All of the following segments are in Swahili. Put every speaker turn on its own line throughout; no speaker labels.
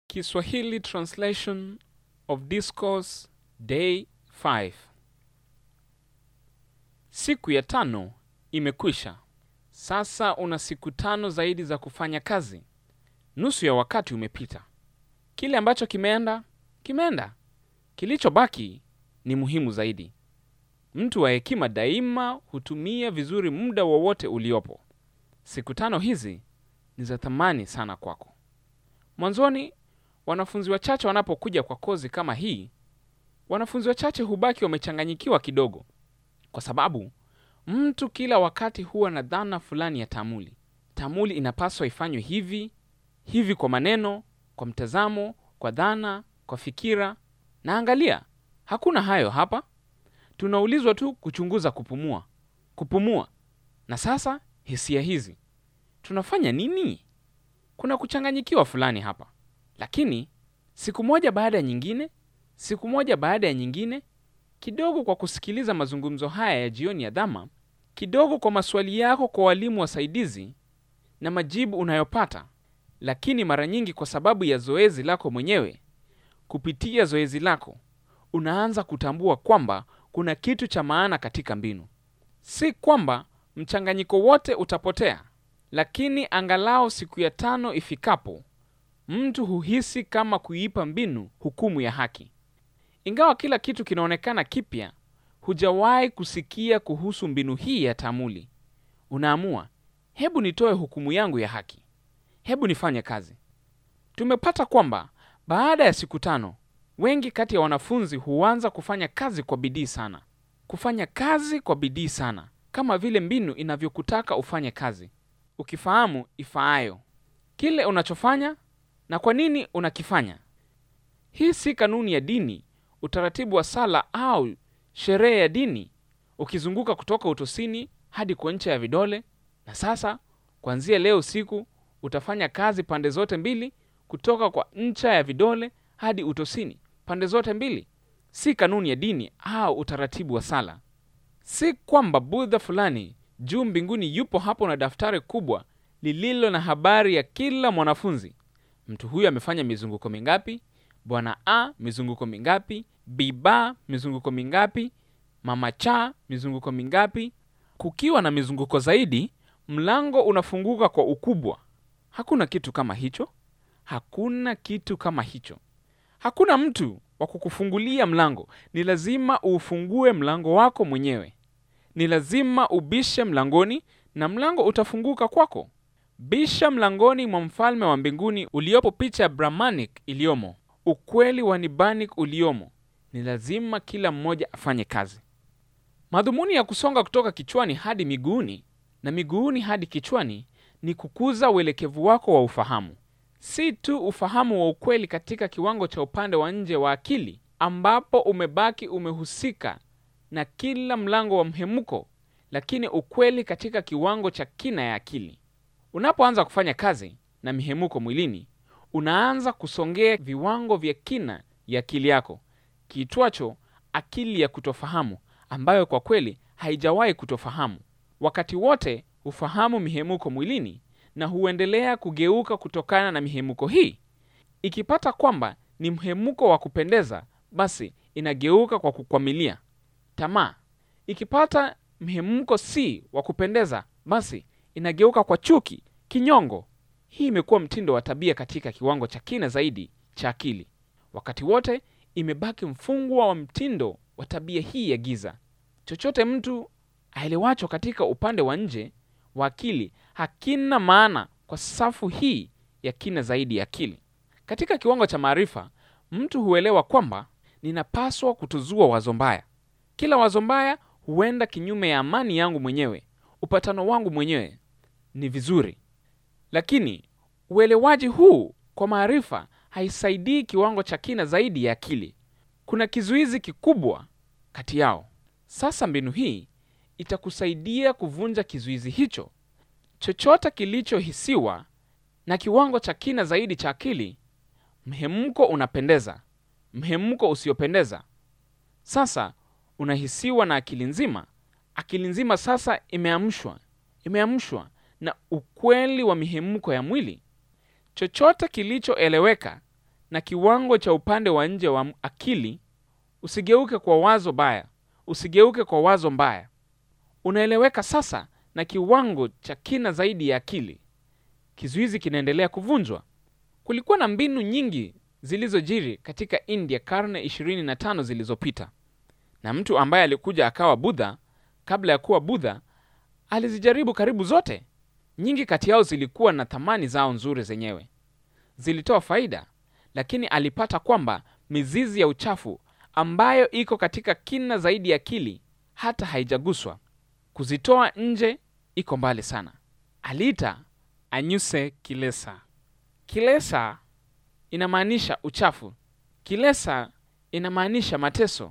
Kiswahili Translation of Discourse Day 5. Siku ya tano imekwisha. Sasa una siku tano zaidi za kufanya kazi. Nusu ya wakati umepita. Kile ambacho kimeenda kimeenda. Kilichobaki ni muhimu zaidi. Mtu wa hekima daima hutumia vizuri muda wowote uliopo. Siku tano hizi ni za thamani sana kwako. Mwanzoni, wanafunzi wachache wanapokuja kwa kozi kama hii, wanafunzi wachache hubaki wamechanganyikiwa kidogo, kwa sababu mtu kila wakati huwa na dhana fulani ya taamuli. Taamuli inapaswa ifanywe hivi hivi, kwa maneno, kwa mtazamo, kwa dhana, kwa fikira. Na angalia, hakuna hayo hapa. Tunaulizwa tu kuchunguza kupumua, kupumua. Na sasa hisia hizi, tunafanya nini? Kuna kuchanganyikiwa fulani hapa. Lakini siku moja baada ya nyingine, siku moja baada ya nyingine, kidogo kwa kusikiliza mazungumzo haya ya jioni ya dhama, kidogo kwa maswali yako kwa walimu wasaidizi na majibu unayopata, lakini mara nyingi kwa sababu ya zoezi lako mwenyewe, kupitia zoezi lako unaanza kutambua kwamba kuna kitu cha maana katika mbinu. Si kwamba mchanganyiko wote utapotea, lakini angalau siku ya tano ifikapo, mtu huhisi kama kuipa mbinu hukumu ya haki. Ingawa kila kitu kinaonekana kipya, hujawahi kusikia kuhusu mbinu hii ya taamuli. Unaamua, hebu nitoe hukumu yangu ya haki, hebu nifanye kazi. Tumepata kwamba baada ya siku tano, wengi kati ya wanafunzi huanza kufanya kazi kwa bidii sana, kufanya kazi kwa bidii sana, kama vile mbinu inavyokutaka ufanye kazi, ukifahamu ifaayo kile unachofanya na kwa nini unakifanya. Hii si kanuni ya dini, utaratibu wa sala au sherehe ya dini, ukizunguka kutoka utosini hadi kwa ncha ya vidole. Na sasa kuanzia leo usiku utafanya kazi pande zote mbili, kutoka kwa ncha ya vidole hadi utosini, pande zote mbili. Si kanuni ya dini au utaratibu wa sala. Si kwamba Budha fulani juu mbinguni yupo hapo na daftari kubwa lililo na habari ya kila mwanafunzi. Mtu huyu amefanya mizunguko mingapi? Bwana A mizunguko mingapi? Biba mizunguko mingapi? Mama cha mizunguko mingapi? Kukiwa na mizunguko zaidi, mlango unafunguka kwa ukubwa. Hakuna kitu kama hicho. Hakuna kitu kama hicho. Hakuna mtu wa kukufungulia mlango. Ni lazima uufungue mlango wako mwenyewe. Ni lazima ubishe mlangoni na mlango utafunguka kwako. Bisha mlangoni mwa mfalme wa mbinguni uliopo, picha ya Brahmanic iliyomo, ukweli wa Nibbanic uliomo. Ni lazima kila mmoja afanye kazi. Madhumuni ya kusonga kutoka kichwani hadi miguuni na miguuni hadi kichwani ni kukuza uelekevu wako wa ufahamu, si tu ufahamu wa ukweli katika kiwango cha upande wa nje wa akili, ambapo umebaki umehusika na kila mlango wa mhemuko, lakini ukweli katika kiwango cha kina ya akili. Unapoanza kufanya kazi na mihemuko mwilini, unaanza kusongea viwango vya kina ya akili yako kiitwacho akili ya kutofahamu, ambayo kwa kweli haijawahi kutofahamu. Wakati wote hufahamu mihemuko mwilini na huendelea kugeuka kutokana na mihemuko hii. Ikipata kwamba ni mhemuko wa kupendeza, basi inageuka kwa kukwamilia tamaa. Ikipata mhemuko si wa kupendeza, basi inageuka kwa chuki, kinyongo. Hii imekuwa mtindo wa tabia katika kiwango cha kina zaidi cha akili. Wakati wote imebaki mfungwa wa mtindo wa tabia hii ya giza. Chochote mtu aelewacho katika upande wa nje wa akili hakina maana kwa safu hii ya kina zaidi ya akili. Katika kiwango cha maarifa, mtu huelewa kwamba ninapaswa kutuzua wazo mbaya. Kila wazo mbaya huenda kinyume ya amani yangu mwenyewe, upatano wangu mwenyewe. Ni vizuri, lakini uelewaji huu kwa maarifa haisaidii kiwango cha kina zaidi ya akili. Kuna kizuizi kikubwa kati yao. Sasa mbinu hii itakusaidia kuvunja kizuizi hicho. Chochote kilichohisiwa na kiwango cha kina zaidi cha akili, mhemko unapendeza, mhemko usiopendeza, sasa unahisiwa na akili nzima. Akili nzima sasa imeamshwa, imeamshwa na ukweli wa mihemko ya mwili. Chochote kilichoeleweka na kiwango cha upande wa nje wa akili, usigeuke kwa wazo baya, usigeuke kwa wazo mbaya. Unaeleweka sasa na kiwango cha kina zaidi ya akili. Kizuizi kinaendelea kuvunjwa. Kulikuwa na mbinu nyingi zilizojiri katika India karne 25 zilizopita, na mtu ambaye alikuja akawa Budha kabla ya kuwa Budha alizijaribu karibu zote. Nyingi kati yao zilikuwa na thamani zao nzuri zenyewe, zilitoa faida, lakini alipata kwamba mizizi ya uchafu ambayo iko katika kina zaidi ya akili hata haijaguswa, kuzitoa nje iko mbali sana. Aliita anyuse kilesa. Kilesa inamaanisha uchafu. Kilesa inamaanisha mateso.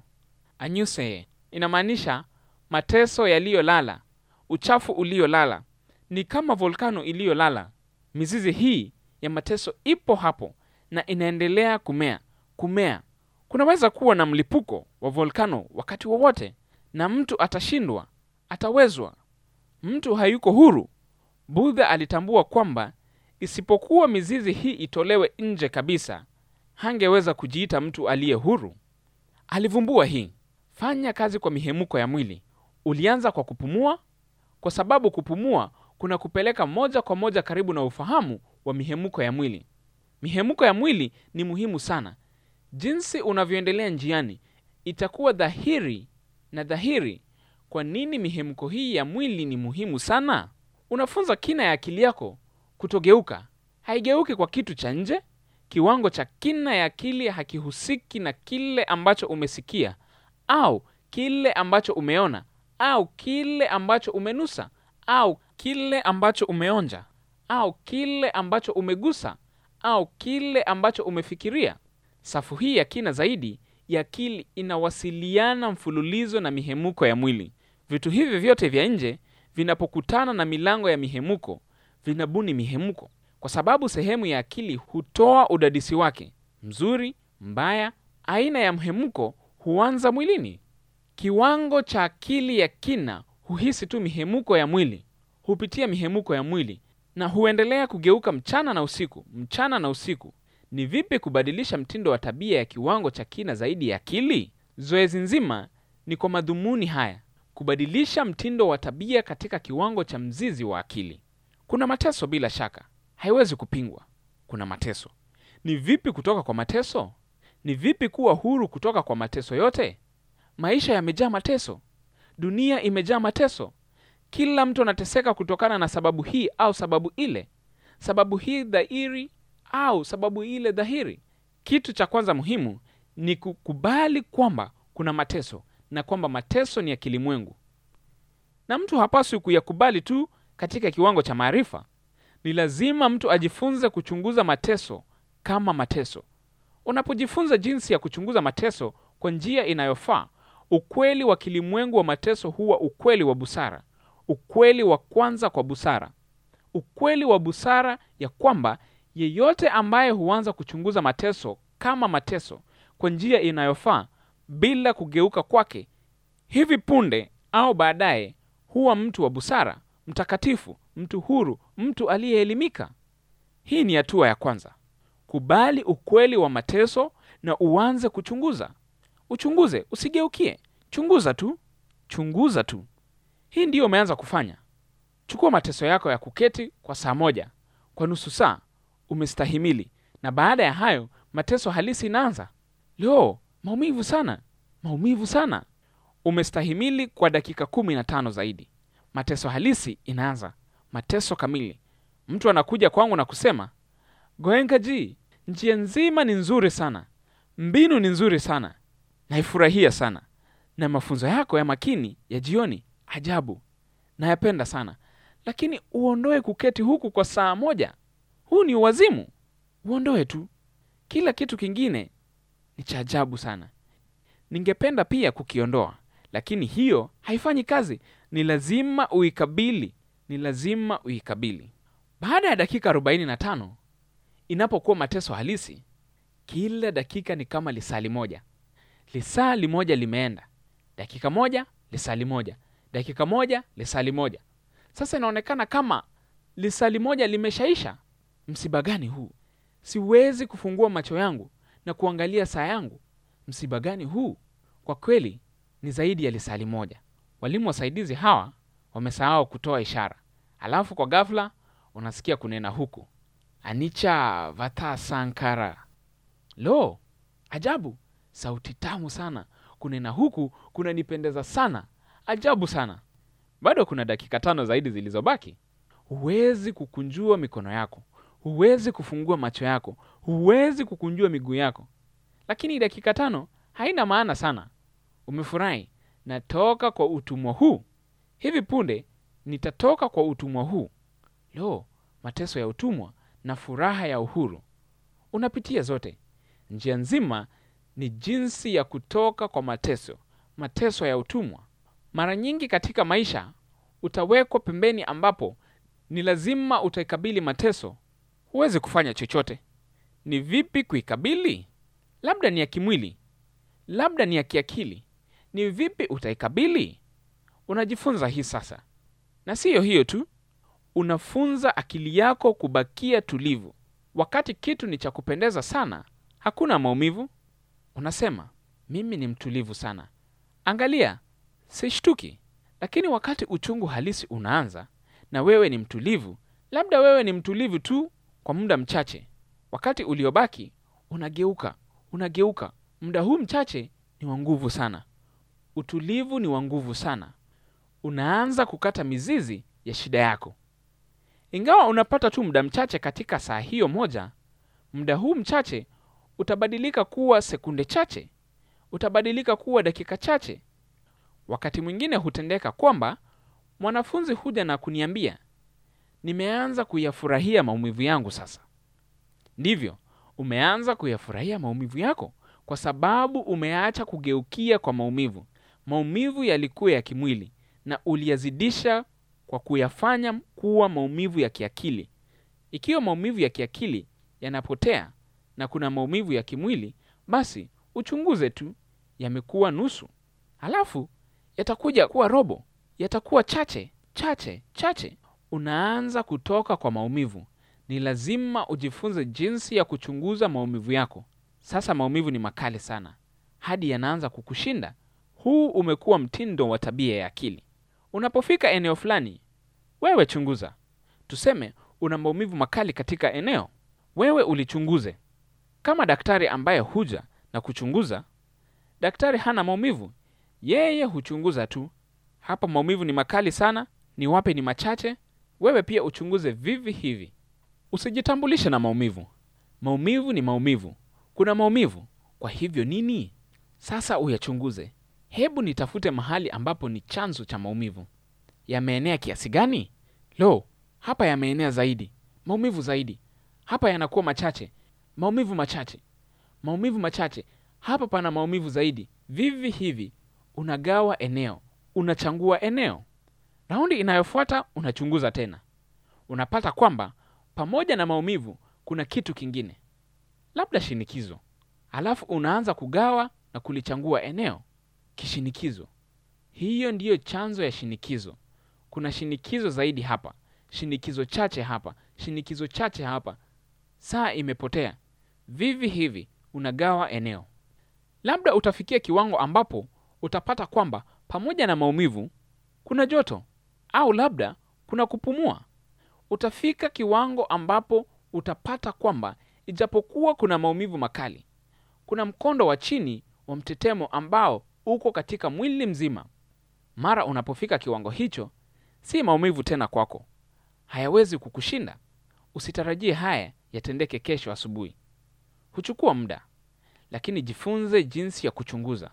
Anyuse inamaanisha mateso yaliyolala, uchafu uliolala. Ni kama volkano iliyolala. Mizizi hii ya mateso ipo hapo na inaendelea kumea kumea. Kunaweza kuwa na mlipuko wa volkano wakati wowote, na mtu atashindwa, atawezwa. Mtu hayuko huru. Budha alitambua kwamba isipokuwa mizizi hii itolewe nje kabisa, hangeweza kujiita mtu aliye huru. Alivumbua hii: fanya kazi kwa mihemuko ya mwili. Ulianza kwa kupumua, kwa sababu kupumua kuna kupeleka moja kwa moja karibu na ufahamu wa mihemuko ya mwili. Mihemuko ya mwili ni muhimu sana. Jinsi unavyoendelea njiani, itakuwa dhahiri na dhahiri kwa nini mihemuko hii ya mwili ni muhimu sana. Unafunza kina ya akili yako kutogeuka. Haigeuki kwa kitu cha nje. Kiwango cha kina ya akili hakihusiki na kile ambacho umesikia au kile ambacho umeona au kile ambacho umenusa au kile ambacho umeonja au kile ambacho umegusa au kile ambacho umefikiria. Safu hii ya kina zaidi ya akili inawasiliana mfululizo na mihemuko ya mwili. Vitu hivi vyote vya nje vinapokutana na milango ya mihemuko vinabuni mihemuko, kwa sababu sehemu ya akili hutoa udadisi wake, mzuri, mbaya. Aina ya mhemuko huanza mwilini. Kiwango cha akili ya kina huhisi tu mihemuko ya mwili, hupitia mihemuko ya mwili na huendelea kugeuka mchana na usiku, mchana na usiku. Ni vipi kubadilisha mtindo wa tabia ya kiwango cha kina zaidi ya akili? Zoezi nzima ni kwa madhumuni haya: kubadilisha mtindo wa tabia katika kiwango cha mzizi wa akili. Kuna mateso, bila shaka, haiwezi kupingwa. Kuna mateso. Ni vipi kutoka kwa mateso? Ni vipi kuwa huru kutoka kwa mateso yote? Maisha yamejaa mateso, dunia imejaa mateso. Kila mtu anateseka kutokana na sababu hii au sababu ile, sababu hii dhahiri au sababu ile dhahiri. Kitu cha kwanza muhimu ni kukubali kwamba kuna mateso na kwamba mateso ni ya kilimwengu, na mtu hapaswi kuyakubali tu katika kiwango cha maarifa. Ni lazima mtu ajifunze kuchunguza mateso kama mateso. Unapojifunza jinsi ya kuchunguza mateso kwa njia inayofaa, ukweli wa kilimwengu wa mateso huwa ukweli wa busara, ukweli wa kwanza kwa busara, ukweli wa busara ya kwamba yeyote ambaye huanza kuchunguza mateso kama mateso kwa njia inayofaa bila kugeuka kwake, hivi punde au baadaye huwa mtu wa busara, mtakatifu, mtu huru, mtu aliyeelimika. Hii ni hatua ya kwanza. Kubali ukweli wa mateso na uanze kuchunguza. Uchunguze, usigeukie. Chunguza tu, chunguza tu. Hii ndiyo umeanza kufanya. Chukua mateso yako ya kuketi kwa saa moja, kwa nusu saa, umestahimili, na baada ya hayo mateso halisi inaanza. Leo maumivu sana, maumivu sana. Umestahimili kwa dakika kumi na tano zaidi, mateso halisi inaanza, mateso kamili. Mtu anakuja kwangu na kusema, Goenka ji, njia nzima ni nzuri sana, mbinu ni nzuri sana, naifurahia sana, na mafunzo yako ya makini ya jioni ajabu, nayapenda sana, lakini uondoe kuketi huku kwa saa moja. Huu ni uwazimu, uondoe tu. Kila kitu kingine ni cha ajabu sana, ningependa pia kukiondoa, lakini hiyo haifanyi kazi. Ni lazima uikabili, ni lazima uikabili. Baada ya dakika 45 inapokuwa mateso halisi, kila dakika ni kama lisali moja. Lisali moja limeenda, dakika moja, lisali moja, dakika moja, lisali moja. Sasa inaonekana kama lisali moja limeshaisha. Msiba gani huu? Siwezi kufungua macho yangu na kuangalia saa yangu. Msiba gani huu? Kwa kweli ni zaidi ya lisali moja. Walimu wasaidizi hawa wamesahau kutoa ishara, alafu kwa ghafla unasikia kunena huku Anicca Vata Sankara. Lo, ajabu! Sauti tamu sana. Kunena huku kunanipendeza sana, ajabu sana. Bado kuna dakika tano zaidi zilizobaki. Huwezi kukunjua mikono yako, huwezi kufungua macho yako, huwezi kukunjua miguu yako, lakini dakika tano haina maana sana. Umefurahi, natoka kwa utumwa huu. Hivi punde nitatoka kwa utumwa huu. Lo, mateso ya utumwa na furaha ya uhuru. Unapitia zote. Njia nzima ni jinsi ya kutoka kwa mateso, mateso ya utumwa. Mara nyingi katika maisha utawekwa pembeni, ambapo ni lazima utaikabili mateso. Huwezi kufanya chochote. Ni vipi kuikabili? Labda ni ya kimwili, labda ni ya kiakili. Ni vipi utaikabili? Unajifunza hii sasa, na siyo hiyo tu, unafunza akili yako kubakia tulivu. Wakati kitu ni cha kupendeza sana, hakuna maumivu, unasema mimi ni mtulivu sana, angalia, sishtuki. Lakini wakati uchungu halisi unaanza na wewe ni mtulivu, labda wewe ni mtulivu tu kwa muda mchache, wakati uliobaki unageuka, unageuka. Muda huu mchache ni wa nguvu sana, utulivu ni wa nguvu sana. Unaanza kukata mizizi ya shida yako. Ingawa unapata tu muda mchache katika saa hiyo moja, muda huu mchache utabadilika kuwa sekunde chache, utabadilika kuwa dakika chache. Wakati mwingine hutendeka kwamba mwanafunzi huja na kuniambia, nimeanza kuyafurahia maumivu yangu sasa. Ndivyo, umeanza kuyafurahia maumivu yako kwa sababu umeacha kugeukia kwa maumivu. Maumivu yalikuwa ya kimwili na uliyazidisha kwa kuyafanya kuwa maumivu ya kiakili. Ikiwa maumivu ya kiakili yanapotea na kuna maumivu ya kimwili, basi uchunguze tu, yamekuwa nusu, halafu yatakuja kuwa robo, yatakuwa chache chache chache. Unaanza kutoka kwa maumivu. Ni lazima ujifunze jinsi ya kuchunguza maumivu yako. Sasa maumivu ni makali sana hadi yanaanza kukushinda. Huu umekuwa mtindo wa tabia ya akili. Unapofika eneo fulani, wewe chunguza. Tuseme una maumivu makali katika eneo, wewe ulichunguze. Kama daktari ambaye huja na kuchunguza, daktari hana maumivu, yeye huchunguza tu. Hapa maumivu ni makali sana, ni wapi ni machache. Wewe pia uchunguze vivi hivi. Usijitambulishe na maumivu. Maumivu ni maumivu, kuna maumivu. Kwa hivyo nini? Sasa uyachunguze. Hebu nitafute mahali ambapo ni chanzo cha maumivu. Yameenea kiasi gani? Lo, hapa yameenea zaidi, maumivu zaidi. Hapa yanakuwa machache, maumivu machache, maumivu machache. Hapa pana maumivu zaidi. Vivi hivi unagawa eneo, unachangua eneo. Raundi inayofuata unachunguza tena, unapata kwamba pamoja na maumivu kuna kitu kingine, labda shinikizo. Alafu unaanza kugawa na kulichangua eneo. Kishinikizo, hiyo ndiyo chanzo ya shinikizo. Kuna shinikizo zaidi hapa, shinikizo chache hapa, shinikizo chache hapa. Saa imepotea. Vivi hivi unagawa eneo. Labda utafikia kiwango ambapo utapata kwamba pamoja na maumivu kuna joto, au labda kuna kupumua. Utafika kiwango ambapo utapata kwamba ijapokuwa kuna maumivu makali, kuna mkondo wa chini wa mtetemo ambao uko katika mwili mzima. Mara unapofika kiwango hicho, si maumivu tena kwako, hayawezi kukushinda. Usitarajie haya yatendeke kesho asubuhi, huchukua muda, lakini jifunze jinsi ya kuchunguza.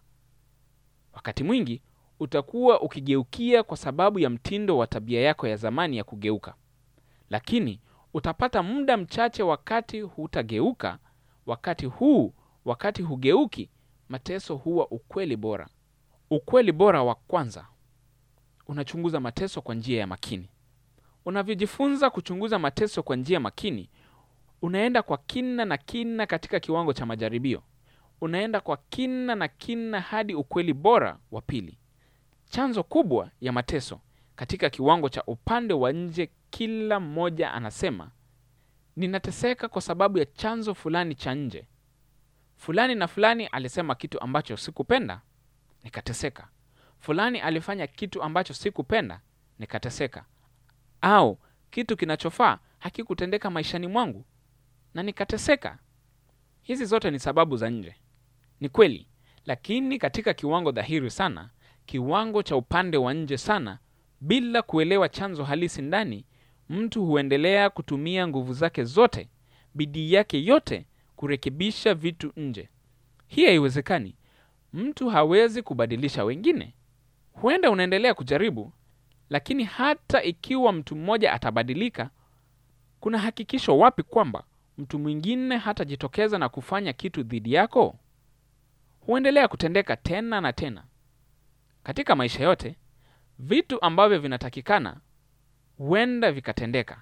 Wakati mwingi utakuwa ukigeukia kwa sababu ya mtindo wa tabia yako ya zamani ya kugeuka, lakini utapata muda mchache wakati hutageuka. Wakati huu, wakati hugeuki, mateso huwa ukweli bora. Ukweli bora wa kwanza, unachunguza mateso kwa njia ya makini. Unavyojifunza kuchunguza mateso kwa njia makini, unaenda kwa kina na kina katika kiwango cha majaribio. Unaenda kwa kina na kina hadi ukweli bora wa pili, chanzo kubwa ya mateso katika kiwango cha upande wa nje. Kila mmoja anasema ninateseka kwa sababu ya chanzo fulani cha nje. Fulani na fulani alisema kitu ambacho sikupenda, nikateseka. Fulani alifanya kitu ambacho sikupenda, nikateseka. Au kitu kinachofaa hakikutendeka maishani mwangu na nikateseka. Hizi zote ni sababu za nje, ni kweli, lakini katika kiwango dhahiri sana, kiwango cha upande wa nje sana, bila kuelewa chanzo halisi ndani, mtu huendelea kutumia nguvu zake zote, bidii yake yote kurekebisha vitu nje. Hii haiwezekani. Mtu hawezi kubadilisha wengine. Huenda unaendelea kujaribu, lakini hata ikiwa mtu mmoja atabadilika, kuna hakikisho wapi kwamba mtu mwingine hatajitokeza na kufanya kitu dhidi yako? Huendelea kutendeka tena na tena. Katika maisha yote, vitu ambavyo vinatakikana huenda vikatendeka.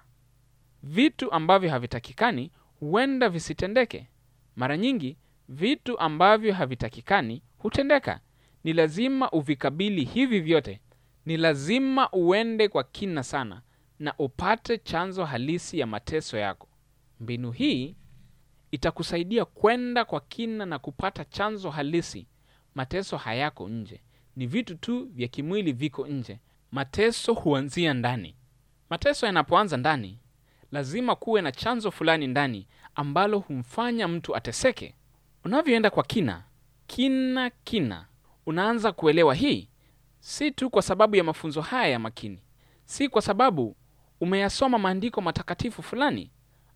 Vitu ambavyo havitakikani huenda visitendeke. Mara nyingi vitu ambavyo havitakikani hutendeka. Ni lazima uvikabili hivi vyote. Ni lazima uende kwa kina sana na upate chanzo halisi ya mateso yako. Mbinu hii itakusaidia kwenda kwa kina na kupata chanzo halisi. Mateso hayako nje, ni vitu tu vya kimwili viko nje. Mateso huanzia ndani. Mateso yanapoanza ndani, lazima kuwe na chanzo fulani ndani ambalo humfanya mtu ateseke. Unavyoenda kwa kina kina kina, unaanza kuelewa hii, si tu kwa sababu ya mafunzo haya ya makini, si kwa sababu umeyasoma maandiko matakatifu fulani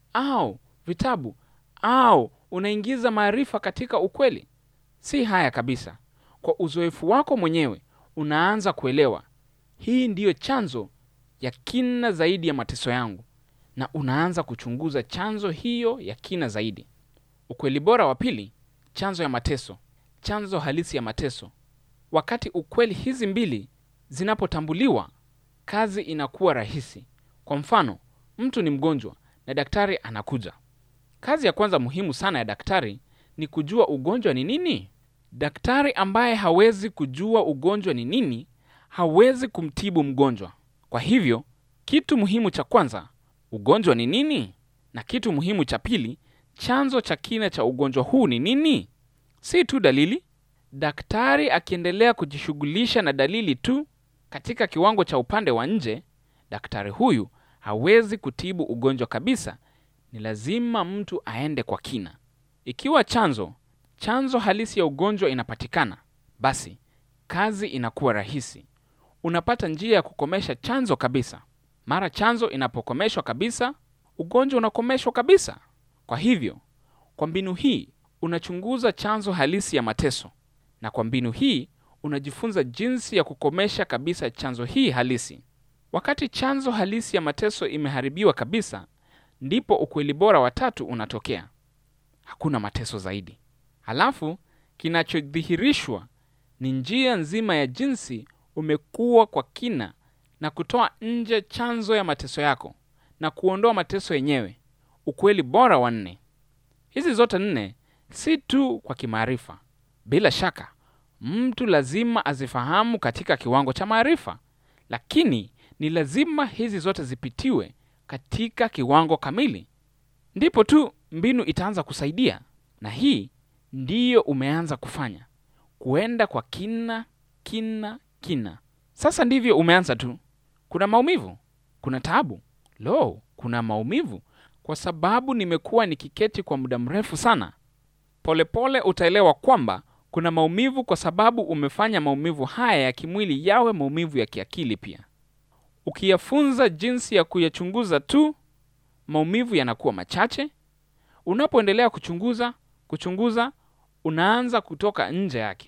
au vitabu au unaingiza maarifa katika ukweli. Si haya kabisa. Kwa uzoefu wako mwenyewe unaanza kuelewa hii ndiyo chanzo ya kina zaidi ya mateso yangu, na unaanza kuchunguza chanzo hiyo ya kina zaidi. Ukweli bora wa pili, chanzo ya mateso, chanzo halisi ya mateso. Wakati ukweli hizi mbili zinapotambuliwa, kazi inakuwa rahisi. Kwa mfano, mtu ni mgonjwa na daktari anakuja. Kazi ya kwanza muhimu sana ya daktari ni kujua ugonjwa ni nini. Daktari ambaye hawezi kujua ugonjwa ni nini, hawezi kumtibu mgonjwa. Kwa hivyo, kitu muhimu cha kwanza, ugonjwa ni nini? Na kitu muhimu cha pili, chanzo cha kina cha ugonjwa huu ni nini? Si tu dalili. Daktari akiendelea kujishughulisha na dalili tu katika kiwango cha upande wa nje, daktari huyu hawezi kutibu ugonjwa kabisa. Ni lazima mtu aende kwa kina. Ikiwa chanzo chanzo halisi ya ugonjwa inapatikana, basi kazi inakuwa rahisi. Unapata njia ya kukomesha chanzo kabisa. Mara chanzo inapokomeshwa kabisa, ugonjwa unakomeshwa kabisa. Kwa hivyo, kwa mbinu hii unachunguza chanzo halisi ya mateso, na kwa mbinu hii unajifunza jinsi ya kukomesha kabisa chanzo hii halisi. Wakati chanzo halisi ya mateso imeharibiwa kabisa, ndipo ukweli bora wa tatu unatokea: hakuna mateso zaidi. Halafu kinachodhihirishwa ni njia nzima ya jinsi umekuwa kwa kina na kutoa nje chanzo ya mateso yako na kuondoa mateso yenyewe. Ukweli bora wa nne. Hizi zote nne si tu kwa kimaarifa. Bila shaka mtu lazima azifahamu katika kiwango cha maarifa, lakini ni lazima hizi zote zipitiwe katika kiwango kamili, ndipo tu mbinu itaanza kusaidia. Na hii ndiyo umeanza kufanya, kuenda kwa kina kina kina. Sasa ndivyo umeanza tu. Kuna maumivu, kuna taabu. Lo, kuna maumivu kwa sababu nimekuwa nikiketi kwa muda mrefu sana. Polepole utaelewa kwamba kuna maumivu kwa sababu umefanya maumivu haya ya kimwili yawe maumivu ya kiakili pia. Ukiyafunza jinsi ya kuyachunguza tu, maumivu yanakuwa machache. Unapoendelea kuchunguza kuchunguza, unaanza kutoka nje yake.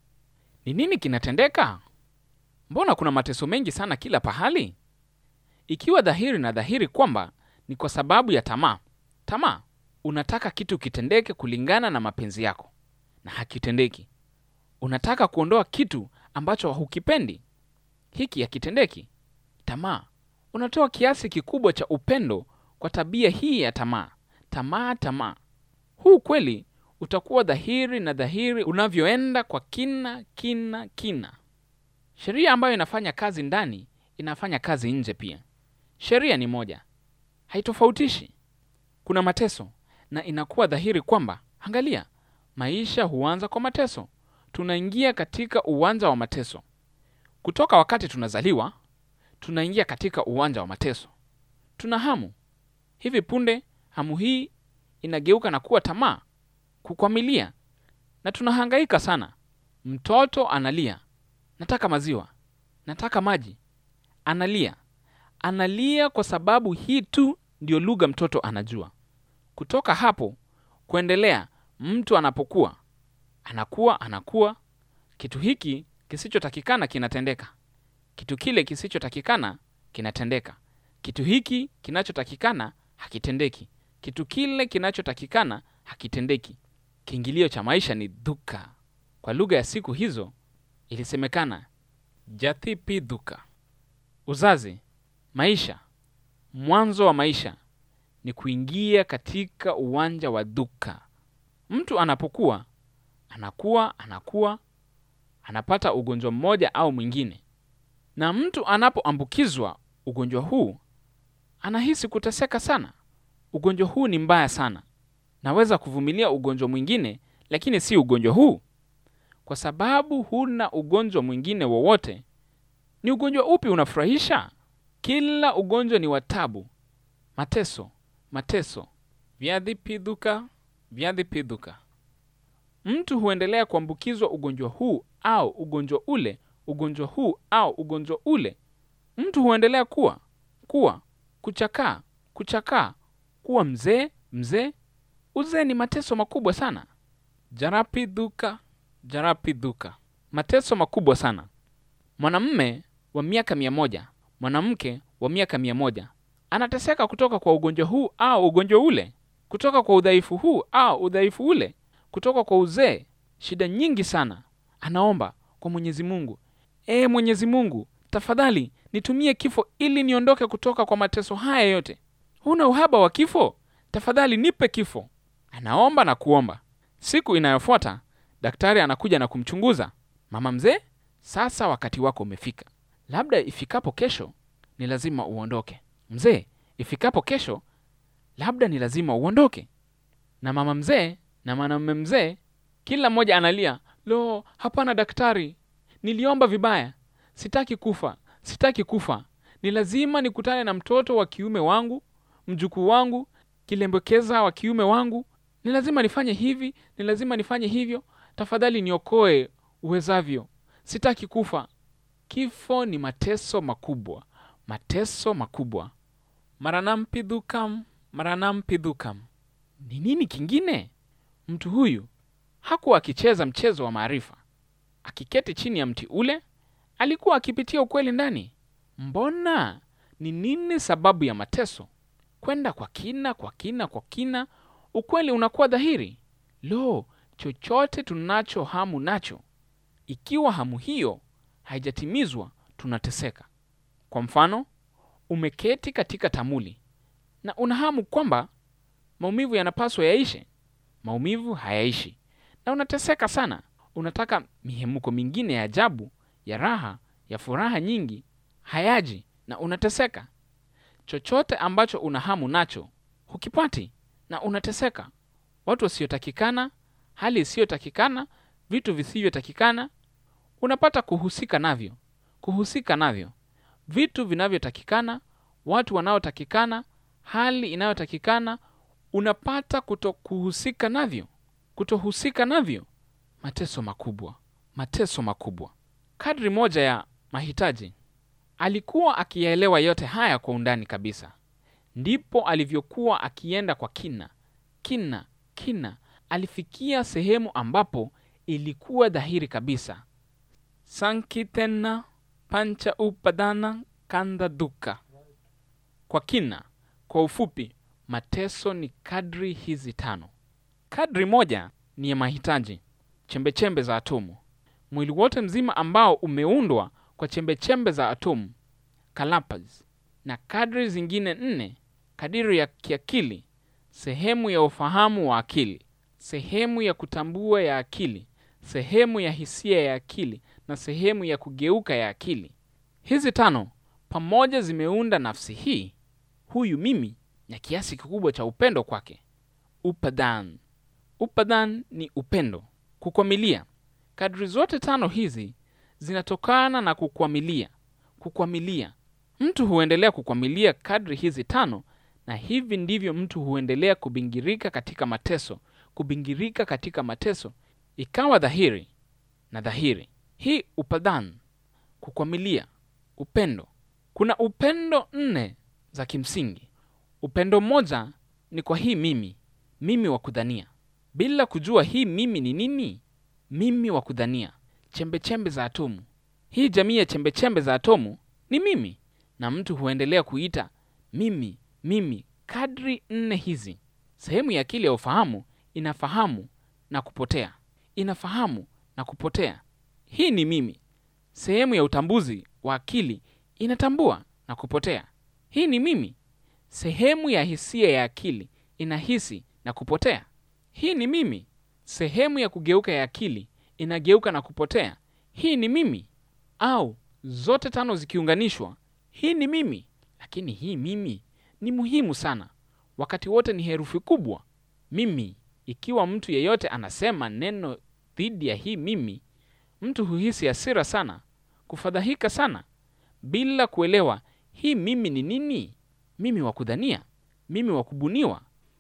Ni nini kinatendeka? Mbona kuna mateso mengi sana kila pahali? Ikiwa dhahiri na dhahiri kwamba ni kwa sababu ya tamaa. Tamaa, unataka kitu kitendeke kulingana na mapenzi yako na hakitendeki. Unataka kuondoa kitu ambacho hukipendi, hiki hakitendeki. Tamaa, unatoa kiasi kikubwa cha upendo kwa tabia hii ya tamaa. Tamaa, tamaa. Huu kweli utakuwa dhahiri na dhahiri unavyoenda kwa kina kina kina. Sheria ambayo inafanya kazi ndani inafanya kazi nje pia. Sheria ni moja, haitofautishi. kuna mateso na inakuwa dhahiri kwamba angalia maisha huanza kwa mateso tunaingia katika uwanja wa mateso kutoka wakati tunazaliwa tunaingia katika uwanja wa mateso tuna hamu hivi punde hamu hii inageuka na kuwa tamaa kukwamilia na tunahangaika sana mtoto analia nataka maziwa nataka maji analia analia kwa sababu hii tu ndio lugha mtoto anajua kutoka hapo kuendelea mtu anapokuwa anakuwa anakuwa kitu hiki kisichotakikana kinatendeka kitu kile kisichotakikana kinatendeka kitu hiki kinachotakikana hakitendeki kitu kile kinachotakikana hakitendeki kiingilio cha maisha ni dhuka kwa lugha ya siku hizo ilisemekana jathipi dhuka uzazi maisha mwanzo wa maisha ni kuingia katika uwanja wa dhuka mtu anapokuwa anakuwa anakuwa anapata ugonjwa mmoja au mwingine na mtu anapoambukizwa ugonjwa huu anahisi kuteseka sana ugonjwa huu ni mbaya sana naweza kuvumilia ugonjwa mwingine lakini si ugonjwa huu kwa sababu huna ugonjwa mwingine wowote ni ugonjwa upi unafurahisha kila ugonjwa ni watabu mateso mateso vyadhipidhuka vyadhipidhuka mtu huendelea kuambukizwa ugonjwa huu au ugonjwa ule ugonjwa huu au ugonjwa ule mtu huendelea kuwa kuwa kuchakaa kuchakaa kuwa mzee mzee uzee ni mateso makubwa sana jarapidhuka jarapidhuka mateso makubwa sana mwanamme wa miaka mia moja mwanamke wa miaka mia moja anateseka kutoka kwa ugonjwa huu au ugonjwa ule kutoka kwa udhaifu huu au udhaifu ule kutoka kwa uzee shida nyingi sana anaomba kwa mwenyezi mungu ee mwenyezi mungu tafadhali nitumie kifo ili niondoke kutoka kwa mateso haya yote huna uhaba wa kifo tafadhali nipe kifo anaomba na kuomba siku inayofuata daktari anakuja na kumchunguza mama mzee sasa wakati wako umefika labda ifikapo kesho ni lazima uondoke mzee ifikapo kesho labda ni lazima uondoke na mama mzee na mwanamume mzee kila mmoja analia lo hapana daktari niliomba vibaya sitaki kufa sitaki kufa ni lazima nikutane na mtoto wa kiume wangu mjukuu wangu kilembekeza wa kiume wangu ni lazima nifanye hivi ni lazima nifanye hivyo tafadhali niokoe uwezavyo sitaki kufa kifo ni mateso makubwa mateso makubwa maranampidhukam maranampidhukam ni nini kingine mtu huyu hakuwa akicheza mchezo wa maarifa akiketi chini ya mti ule alikuwa akipitia ukweli ndani mbona ni nini sababu ya mateso kwenda kwa kina kwa kina kwa kina ukweli unakuwa dhahiri lo chochote tunacho hamu nacho ikiwa hamu hiyo haijatimizwa tunateseka kwa mfano umeketi katika tamuli na una hamu kwamba maumivu yanapaswa yaishe maumivu hayaishi na unateseka sana unataka mihemuko mingine ya ajabu ya raha ya furaha nyingi hayaji na unateseka chochote ambacho una hamu nacho hukipati na unateseka watu wasiotakikana hali isiyotakikana vitu visivyotakikana unapata kuhusika navyo kuhusika navyo vitu vinavyotakikana watu wanaotakikana hali inayotakikana unapata kutokuhusika navyo kutohusika navyo mateso makubwa mateso makubwa kadri moja ya mahitaji alikuwa akiyaelewa yote haya kwa undani kabisa ndipo alivyokuwa akienda kwa kina kina kina alifikia sehemu ambapo ilikuwa dhahiri kabisa sankitena pancha upadana kanda duka kwa kina kwa ufupi mateso ni kadri hizi tano kadri moja ni ya mahitaji chembechembe za atomu mwili wote mzima ambao umeundwa kwa chembechembe za atomu kalapas na kadri zingine nne kadiri ya kiakili sehemu ya ufahamu wa akili sehemu ya kutambua ya akili sehemu ya hisia ya akili na sehemu ya kugeuka ya akili hizi tano pamoja zimeunda nafsi hii huyu mimi na kiasi kikubwa cha upendo kwake. Upadan, upadan ni upendo, kukwamilia. Kadri zote tano hizi zinatokana na kukwamilia. Kukwamilia, mtu huendelea kukwamilia kadri hizi tano, na hivi ndivyo mtu huendelea kubingirika katika mateso, kubingirika katika mateso, ikawa dhahiri na dhahiri. Hii upadan, kukwamilia, upendo. Kuna upendo nne za kimsingi. Upendo mmoja ni kwa hii mimi, mimi wa kudhania, bila kujua hii mimi ni nini. Mimi wa kudhania, chembechembe za atomu. Hii jamii ya chembechembe za atomu ni mimi, na mtu huendelea kuita mimi, mimi kadri nne hizi. Sehemu ya akili ya ufahamu inafahamu na kupotea, inafahamu na kupotea. Hii ni mimi. Sehemu ya utambuzi wa akili inatambua na kupotea. Hii ni mimi. Sehemu ya hisia ya akili inahisi na kupotea. Hii ni mimi. Sehemu ya kugeuka ya akili inageuka na kupotea. Hii ni mimi. Au zote tano zikiunganishwa, hii ni mimi. Lakini hii mimi ni muhimu sana, wakati wote ni herufi kubwa mimi. Ikiwa mtu yeyote anasema neno dhidi ya hii mimi, mtu huhisi hasira sana, kufadhaika sana, bila kuelewa hii mimi ni nini. Mimi wa kudhania, mimi wa kubuniwa,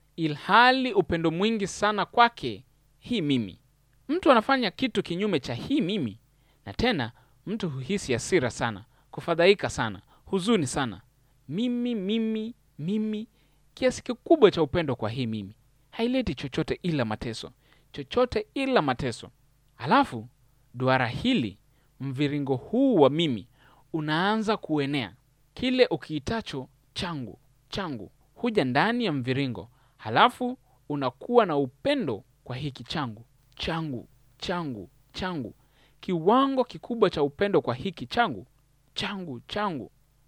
ilhali upendo mwingi sana kwake hii mimi. Mtu anafanya kitu kinyume cha hii mimi, na tena mtu huhisi hasira sana, kufadhaika sana, huzuni sana. Mimi, mimi, mimi, kiasi kikubwa cha upendo kwa hii mimi haileti chochote ila mateso, chochote ila mateso. Halafu duara hili, mviringo huu wa mimi unaanza kuenea. Kile ukiitacho changu, changu huja ndani ya mviringo, halafu unakuwa na upendo kwa hiki changu, changu, changu, changu, kiwango kikubwa cha upendo kwa hiki changu, changu, changu.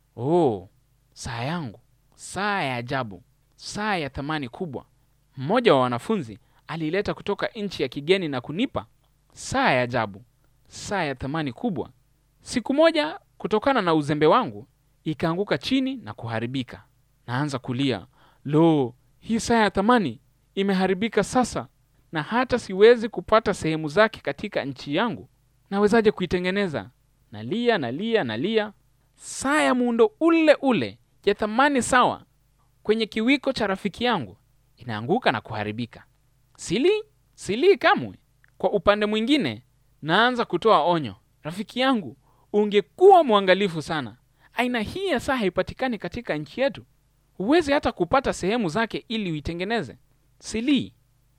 Oh, saa yangu, saa ya ajabu, saa ya thamani kubwa. Mmoja wa wanafunzi aliileta kutoka nchi ya kigeni na kunipa saa ya ajabu, saa ya thamani kubwa. Siku moja, kutokana na uzembe wangu, ikaanguka chini na kuharibika. Naanza kulia, lo, hii saa ya thamani imeharibika sasa, na hata siwezi kupata sehemu zake katika nchi yangu. Nawezaje kuitengeneza? Nalia, nalia, nalia. Saa ya muundo ule ule ya thamani sawa kwenye kiwiko cha rafiki yangu inaanguka na kuharibika. Sili silii kamwe. Kwa upande mwingine, naanza kutoa onyo, rafiki yangu, ungekuwa mwangalifu sana. Aina hii ya saa haipatikani katika nchi yetu, huwezi hata kupata sehemu zake ili uitengeneze. Silii,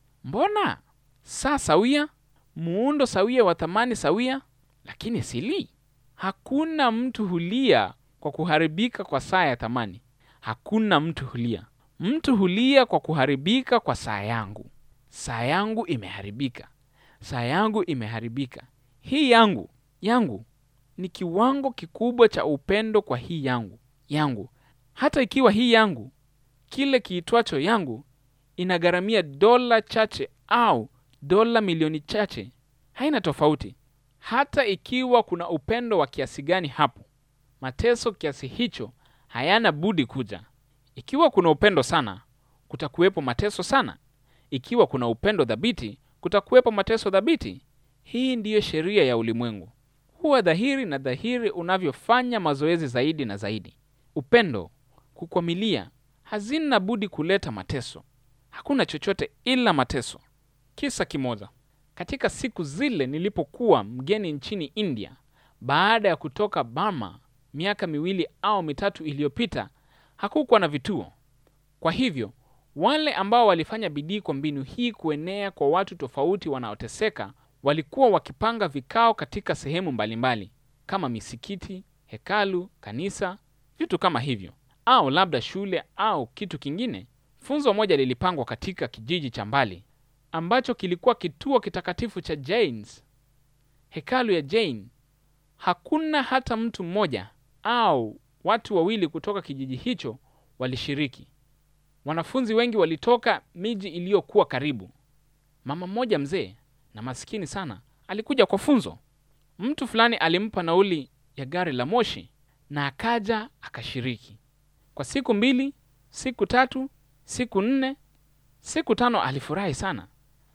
mbona saa sawia, muundo sawia wa thamani sawia, lakini silii. Hakuna mtu hulia kwa kuharibika kwa saa ya thamani. Hakuna mtu hulia. Mtu hulia kwa kuharibika kwa saa yangu. Saa yangu imeharibika, saa yangu imeharibika. Hii yangu yangu ni kiwango kikubwa cha upendo kwa hii yangu yangu. Hata ikiwa hii yangu, kile kiitwacho yangu, inagharamia dola chache au dola milioni chache, haina tofauti. Hata ikiwa kuna upendo wa kiasi gani hapo, mateso kiasi hicho hayana budi kuja. Ikiwa kuna upendo sana, kutakuwepo mateso sana. Ikiwa kuna upendo dhabiti, kutakuwepo mateso dhabiti. Hii ndiyo sheria ya ulimwengu. Huwa dhahiri na dhahiri unavyofanya mazoezi zaidi na zaidi. Upendo, kukwamilia, hazina budi kuleta mateso. Hakuna chochote ila mateso. Kisa kimoja. Katika siku zile nilipokuwa mgeni nchini India, baada ya kutoka Burma miaka miwili au mitatu iliyopita, hakukuwa na vituo. Kwa hivyo wale ambao walifanya bidii kwa mbinu hii kuenea kwa watu tofauti wanaoteseka walikuwa wakipanga vikao katika sehemu mbalimbali kama misikiti, hekalu, kanisa, vitu kama hivyo, au labda shule au kitu kingine. Funzo moja lilipangwa katika kijiji cha mbali ambacho kilikuwa kituo kitakatifu cha Jains, hekalu ya Jain. Hakuna hata mtu mmoja au watu wawili kutoka kijiji hicho walishiriki. Wanafunzi wengi walitoka miji iliyokuwa karibu. Mama mmoja mzee na maskini sana alikuja kwa funzo. Mtu fulani alimpa nauli ya gari la moshi na akaja akashiriki. Kwa siku mbili, siku tatu, siku nne, siku tano. Alifurahi sana,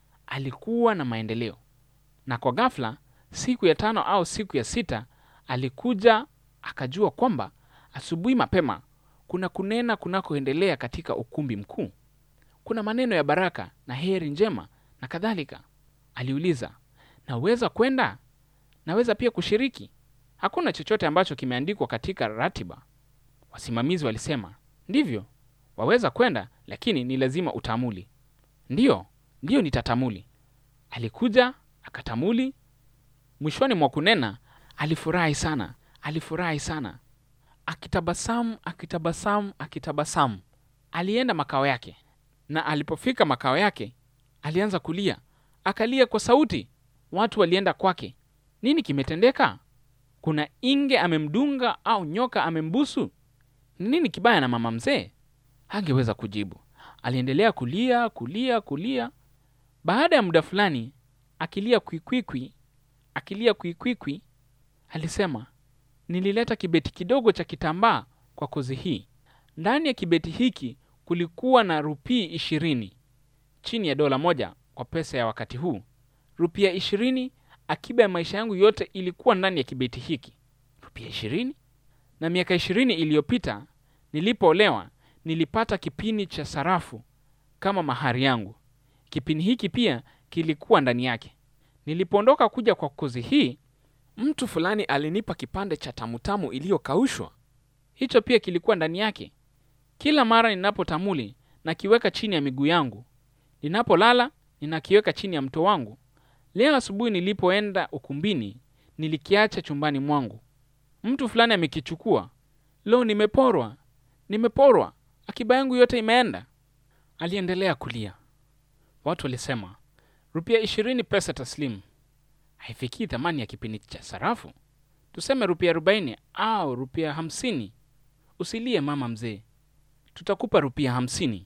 alikuwa na maendeleo. Na kwa ghafla, siku ya tano au siku ya sita, alikuja akajua kwamba asubuhi mapema kuna kunena kunakoendelea katika ukumbi mkuu. Kuna maneno ya baraka na heri njema na kadhalika. Aliuliza, naweza kwenda? Naweza pia kushiriki? Hakuna chochote ambacho kimeandikwa katika ratiba. Wasimamizi walisema, ndivyo, waweza kwenda, lakini ni lazima utamuli. Ndiyo, ndiyo, nitatamuli. Alikuja akatamuli. Mwishoni mwa kunena, alifurahi sana, alifurahi sana, akitabasamu, akitabasamu, akitabasamu. Alienda makao yake, na alipofika makao yake alianza kulia, akalia kwa sauti. Watu walienda kwake. Nini kimetendeka? Kuna inge amemdunga au nyoka amembusu? Ni nini kibaya na mama mzee? Hangeweza kujibu. Aliendelea kulia, kulia, kulia. Baada ya muda fulani, akilia kwikwikwi, akilia kwikwikwi, alisema, nilileta kibeti kidogo cha kitambaa kwa kozi hii. Ndani ya kibeti hiki kulikuwa na rupii ishirini, chini ya dola moja kwa pesa ya wakati huu. Rupia ishirini, akiba ya maisha yangu yote ilikuwa ndani ya kibeti hiki. Rupia ishirini. Na miaka ishirini iliyopita nilipoolewa, nilipata kipini cha sarafu kama mahari yangu. Kipini hiki pia kilikuwa ndani yake. Nilipoondoka kuja kwa kozi hii, mtu fulani alinipa kipande cha tamutamu iliyokaushwa. Hicho pia kilikuwa ndani yake. Kila mara ninapotamuli nakiweka chini ya miguu yangu, ninapolala ninakiweka chini ya mto wangu. Leo asubuhi nilipoenda ukumbini, nilikiacha chumbani mwangu. Mtu fulani amekichukua. Leo nimeporwa, nimeporwa, akiba yangu yote imeenda. Aliendelea kulia. Watu walisema, rupia ishirini pesa taslimu haifikii thamani ya kipindi cha sarafu. Tuseme rupia arobaini au rupia hamsini. Usilie mama mzee, tutakupa rupia hamsini.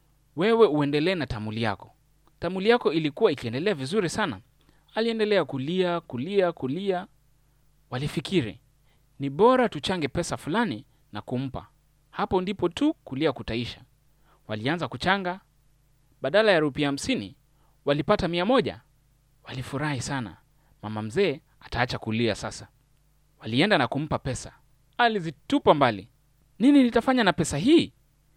Wewe uendelee na tamuli yako. Tamuli yako ilikuwa ikiendelea vizuri sana. Aliendelea kulia, kulia, kulia. Walifikiri ni bora tuchange pesa fulani na kumpa. Hapo ndipo tu kulia kutaisha. Walianza kuchanga. Badala ya rupia hamsini walipata mia moja. Walifurahi sana. Mama mzee ataacha kulia sasa. Walienda na kumpa pesa. Alizitupa mbali. Nini nitafanya na pesa hii?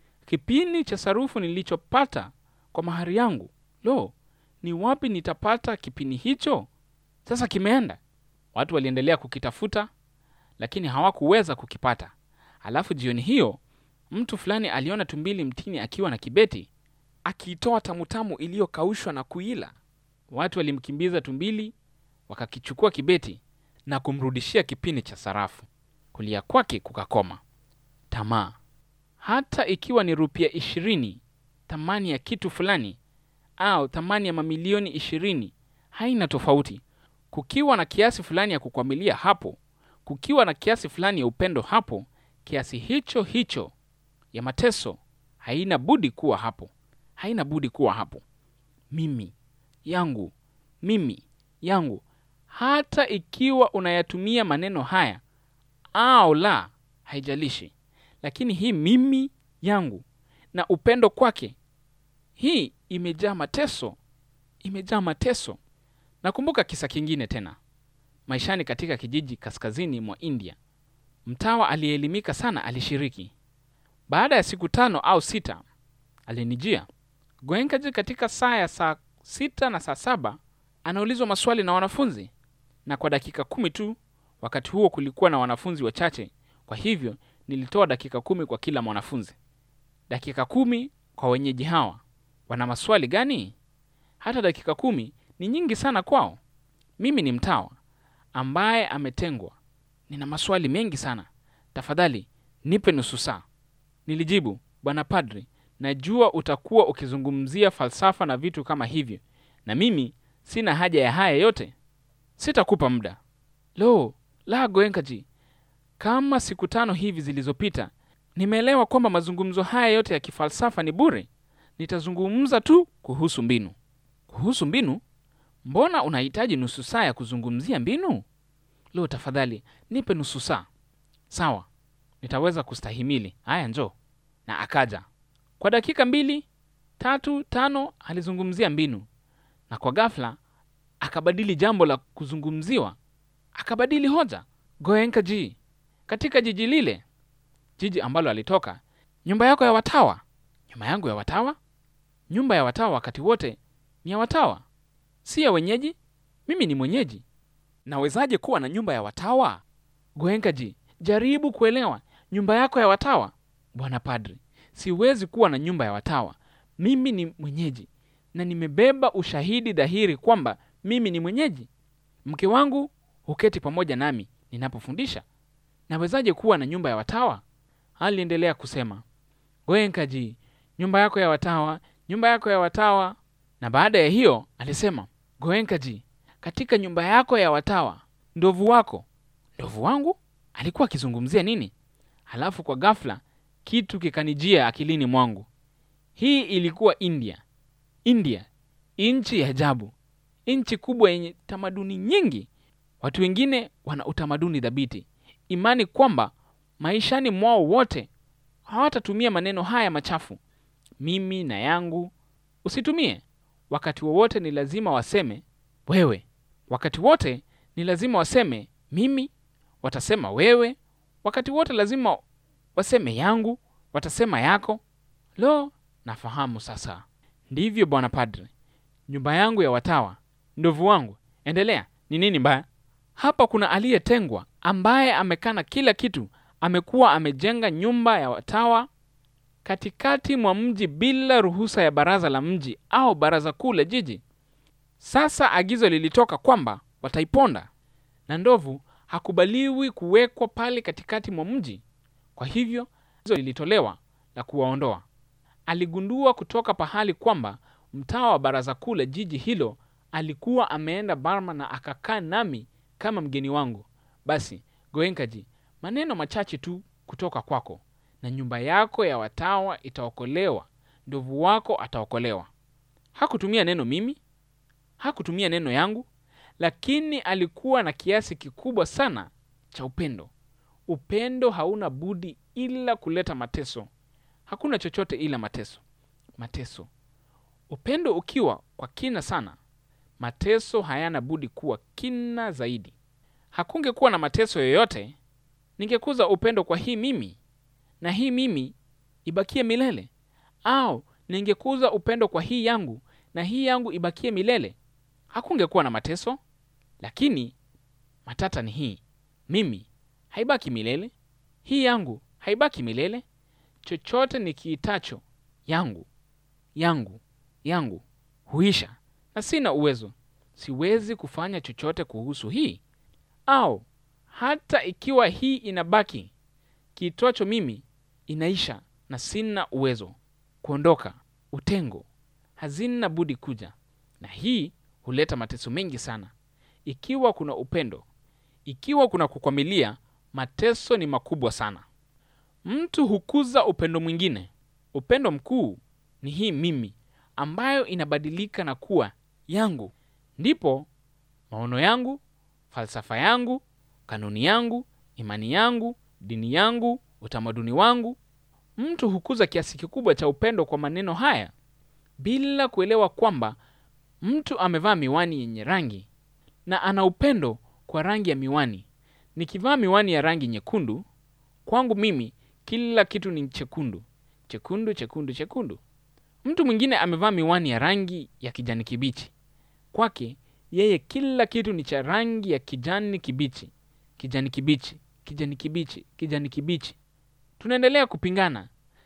Kipini cha sarufu nilichopata kwa mahari yangu, lo, ni wapi nitapata kipini hicho? Sasa kimeenda. Watu waliendelea kukitafuta, lakini hawakuweza kukipata. Alafu jioni hiyo mtu fulani aliona tumbili mtini akiwa na kibeti akiitoa tamutamu iliyokaushwa na kuila. Watu walimkimbiza tumbili, wakakichukua kibeti na kumrudishia kipini cha sarafu. Kulia kwake kukakoma. Tamaa, hata ikiwa ni rupia ishirini, thamani ya kitu fulani au thamani ya mamilioni ishirini, haina tofauti. Kukiwa na kiasi fulani ya kukwamilia hapo, kukiwa na kiasi fulani ya upendo hapo, kiasi hicho hicho ya mateso haina budi kuwa hapo, haina budi kuwa hapo. Mimi yangu, mimi yangu, hata ikiwa unayatumia maneno haya au la, haijalishi. Lakini hii mimi yangu na upendo kwake, hii imejaa mateso, imejaa mateso. Nakumbuka kisa kingine tena maishani katika kijiji kaskazini mwa India. Mtawa aliyeelimika sana alishiriki. Baada ya siku tano au sita, alinijia Goenkaji katika saa ya saa sita na saa saba anaulizwa maswali na wanafunzi, na kwa dakika kumi tu. Wakati huo kulikuwa na wanafunzi wachache, kwa hivyo nilitoa dakika kumi kwa kila mwanafunzi. Dakika kumi kwa wenyeji hawa, wana maswali gani? Hata dakika kumi ni nyingi sana kwao. Mimi ni mtawa ambaye ametengwa, nina maswali mengi sana, tafadhali nipe nusu saa. Nilijibu, bwana padri, najua utakuwa ukizungumzia falsafa na vitu kama hivyo, na mimi sina haja ya haya yote, sitakupa muda. Lo la, Goenkaji, kama siku tano hivi zilizopita nimeelewa kwamba mazungumzo haya yote ya kifalsafa ni bure. Nitazungumza tu kuhusu mbinu. Kuhusu mbinu? Mbona unahitaji nusu saa ya kuzungumzia mbinu? Lo, tafadhali nipe nusu saa. Sawa, nitaweza kustahimili. Haya, njoo. Na akaja Kwa dakika mbili tatu tano alizungumzia mbinu, na kwa ghafla akabadili jambo la kuzungumziwa, akabadili hoja. Goenka ji katika jiji lile, jiji ambalo alitoka, nyumba yako ya watawa, nyumba yangu ya watawa. Nyumba ya watawa wakati wote ni ya watawa, si ya wenyeji. Mimi ni mwenyeji, nawezaje kuwa na nyumba ya watawa? Goenka ji, jaribu kuelewa nyumba yako ya watawa. Bwana Padri, siwezi kuwa na nyumba ya watawa. Mimi ni mwenyeji na nimebeba ushahidi dhahiri kwamba mimi ni mwenyeji. Mke wangu huketi pamoja nami ninapofundisha. Nawezaje kuwa na nyumba ya watawa? Aliendelea kusema, Goenkaji, nyumba yako ya watawa, nyumba yako ya watawa. Na baada ya hiyo alisema, Goenkaji, katika nyumba yako ya watawa, ndovu wako. Ndovu wangu? Alikuwa akizungumzia nini? Halafu kwa ghafla kitu kikanijia akilini mwangu. Hii ilikuwa India. India, nchi ya ajabu, nchi kubwa yenye tamaduni nyingi. Watu wengine wana utamaduni dhabiti, imani kwamba maishani mwao wote hawatatumia maneno haya machafu, mimi na yangu. Usitumie. Wakati wowote ni lazima waseme wewe, wakati wote ni lazima waseme mimi, watasema wewe. Wakati wote lazima waseme yangu, watasema yako. Lo, nafahamu sasa. Ndivyo bwana padre, nyumba yangu ya watawa, ndovu wangu. Endelea. Ni nini mbaya hapa? Kuna aliyetengwa ambaye amekana kila kitu, amekuwa amejenga nyumba ya watawa katikati mwa mji bila ruhusa ya baraza la mji au baraza kuu la jiji. Sasa agizo lilitoka kwamba wataiponda, na ndovu hakubaliwi kuwekwa pale katikati mwa mji. Kwa hivyo agizo lilitolewa la kuwaondoa. Aligundua kutoka pahali kwamba mtawa wa baraza kuu la jiji hilo alikuwa ameenda Burma na akakaa nami kama mgeni wangu. Basi Goenkaji, maneno machache tu kutoka kwako na nyumba yako ya watawa itaokolewa, ndovu wako ataokolewa. Hakutumia neno mimi, hakutumia neno yangu, lakini alikuwa na kiasi kikubwa sana cha upendo. Upendo hauna budi ila kuleta mateso. Hakuna chochote ila mateso, mateso. Upendo ukiwa kwa kina sana, mateso hayana budi kuwa kina zaidi. Hakungekuwa na mateso yoyote, ningekuza upendo kwa hii mimi na hii mimi ibakie milele, au ningekuza upendo kwa hii yangu na hii yangu ibakie milele. Hakungekuwa na mateso. Lakini matata ni hii, mimi haibaki milele, hii yangu haibaki milele. Chochote nikiitacho yangu yangu yangu huisha, na sina uwezo, siwezi kufanya chochote kuhusu hii. Au hata ikiwa hii inabaki, kiitwacho mimi inaisha, na sina uwezo kuondoka. Utengo hazina budi kuja, na hii huleta mateso mengi sana. Ikiwa kuna upendo, ikiwa kuna kukwamilia, mateso ni makubwa sana. Mtu hukuza upendo mwingine. Upendo mkuu ni hii mimi ambayo inabadilika na kuwa yangu. Ndipo maono yangu, falsafa yangu, kanuni yangu, imani yangu, dini yangu, utamaduni wangu. Mtu hukuza kiasi kikubwa cha upendo kwa maneno haya bila kuelewa kwamba mtu amevaa miwani yenye rangi na ana upendo kwa rangi ya miwani. Nikivaa miwani ya rangi nyekundu, kwangu mimi kila kitu ni chekundu, chekundu, chekundu, chekundu. Mtu mwingine amevaa miwani ya rangi ya kijani kibichi, kwake yeye kila kitu ni cha rangi ya kijani kibichi, kijani kibichi, kijani kibichi, kijani kibichi. Tunaendelea kupingana.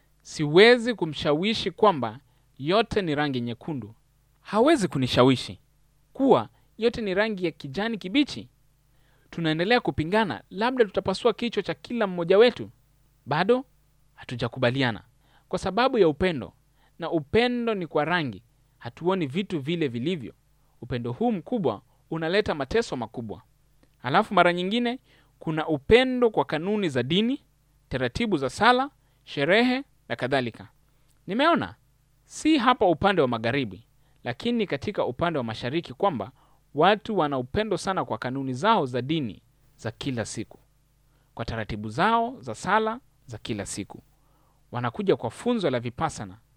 Siwezi kumshawishi kwamba yote ni rangi nyekundu. Hawezi kunishawishi kuwa yote ni rangi ya kijani kibichi. Tunaendelea kupingana, labda tutapasua kichwa cha kila mmoja wetu. Bado hatujakubaliana kwa sababu ya upendo, na upendo ni kwa rangi. Hatuoni vitu vile vilivyo. Upendo huu mkubwa unaleta mateso makubwa. Halafu mara nyingine kuna upendo kwa kanuni za dini, taratibu za sala, sherehe na kadhalika. Nimeona si hapa upande wa magharibi, lakini katika upande wa mashariki kwamba watu wana upendo sana kwa kanuni zao za dini za kila siku, kwa taratibu zao za sala za kila siku. Wanakuja kwa funzo la vipasana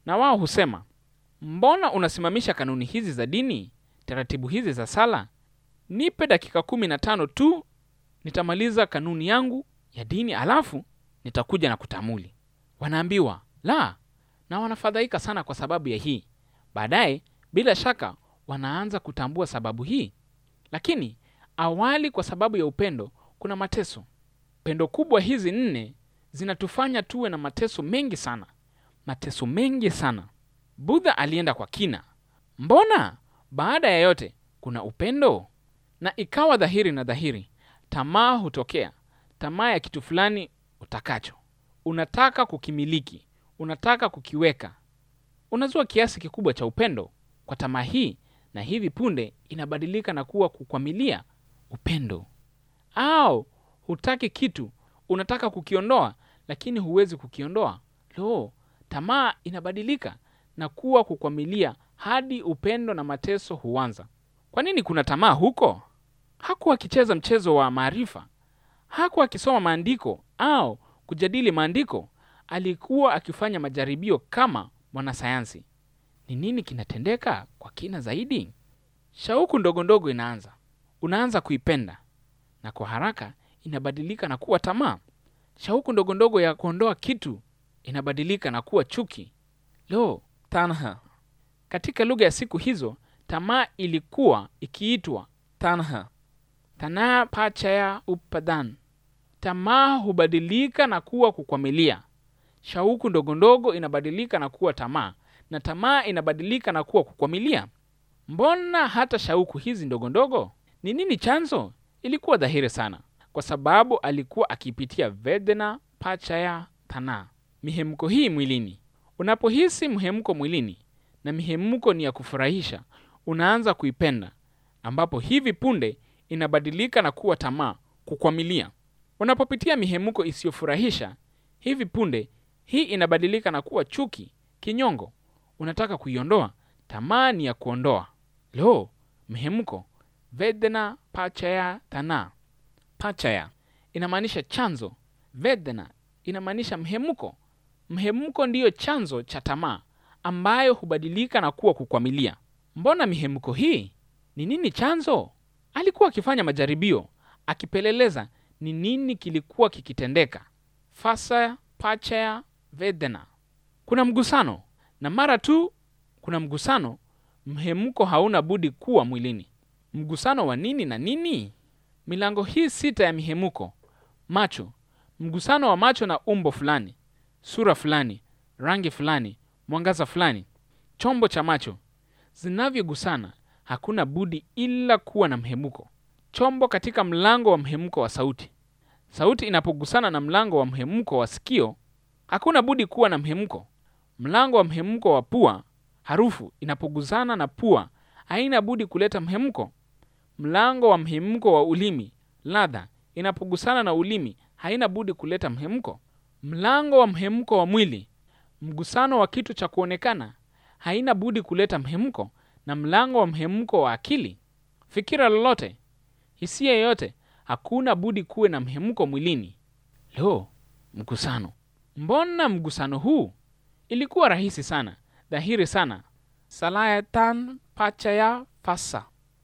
na wao husema, mbona unasimamisha kanuni hizi za dini, taratibu hizi za sala? Nipe dakika kumi na tano tu, nitamaliza kanuni yangu ya dini, alafu nitakuja na kutamuli. Wanaambiwa la, na wanafadhaika sana kwa sababu ya hii. Baadaye bila shaka wanaanza kutambua sababu hii, lakini awali, kwa sababu ya upendo, kuna mateso. Pendo kubwa hizi nne zinatufanya tuwe na mateso mengi sana, mateso mengi sana. Budha alienda kwa kina. Mbona baada ya yote kuna upendo? Na ikawa dhahiri na dhahiri, tamaa hutokea, tamaa ya kitu fulani utakacho, unataka kukimiliki, unataka kukiweka, unazua kiasi kikubwa cha upendo kwa tamaa hii, na hivi punde inabadilika na kuwa kukwamilia upendo. Au hutaki kitu, unataka kukiondoa, lakini huwezi kukiondoa. Lo, tamaa inabadilika na kuwa kukwamilia hadi upendo na mateso huanza. Kwa nini kuna tamaa huko? Hakuwa akicheza mchezo wa maarifa, hakuwa akisoma maandiko au kujadili maandiko. Alikuwa akifanya majaribio kama mwanasayansi. Ni nini kinatendeka kwa kina zaidi? Shauku ndogo ndogo inaanza, unaanza kuipenda, na kwa haraka inabadilika na kuwa tamaa. Shauku ndogo ndogo ya kuondoa kitu inabadilika na kuwa chuki. Lo, tanha. Katika lugha ya siku hizo, tamaa ilikuwa ikiitwa tanha, tanaa pachaya upadan. Tamaa hubadilika na kuwa kukwamilia. Shauku ndogo ndogo inabadilika na kuwa tamaa, na tamaa inabadilika na kuwa kukwamilia. Mbona hata shauku hizi ndogo ndogo? Ni nini chanzo? Ilikuwa dhahiri sana, kwa sababu alikuwa akipitia vedana pachaya tanaa, mihemko hii mwilini. Unapohisi mhemko mwilini, na mihemko ni ya kufurahisha, unaanza kuipenda, ambapo hivi punde inabadilika na kuwa tamaa, kukwamilia. Unapopitia mihemko isiyofurahisha, hivi punde hii inabadilika na kuwa chuki, kinyongo. Unataka kuiondoa, tamaa ni ya kuondoa. Lo, mhemko vedana pachaya tanaa. Pachaya inamaanisha chanzo, vedana inamaanisha mhemko. Mhemko ndiyo chanzo cha tamaa ambayo hubadilika na kuwa kukwamilia. Mbona mihemko hii? Ni nini chanzo? Alikuwa akifanya majaribio, akipeleleza ni nini kilikuwa kikitendeka. Fasa pachaya vedana, kuna mgusano, na mara tu kuna mgusano, mhemko hauna budi kuwa mwilini. Mgusano wa nini na nini? Milango hii sita ya mihemko: macho, mgusano wa macho na umbo fulani, sura fulani, rangi fulani, mwangaza fulani. Chombo cha macho zinavyogusana, hakuna budi ila kuwa na mhemko. Chombo katika mlango wa mhemko wa sauti, sauti inapogusana na mlango wa mhemko wa sikio, hakuna budi kuwa na mhemko. Mlango wa mhemko wa pua, harufu inapogusana na pua, haina budi kuleta mhemko. Mlango wa mhemko wa ulimi, ladha inapogusana na ulimi, haina budi kuleta mhemko. Mlango wa mhemko wa mwili, mgusano wa kitu cha kuonekana, haina budi kuleta mhemko. Na mlango wa mhemko wa akili, fikira lolote, hisia yoyote, hakuna budi kuwe na mhemko mwilini. Lo, mgusano! Mbona mgusano huu? Ilikuwa rahisi sana, dhahiri sana. Salayatan pachaya fasa.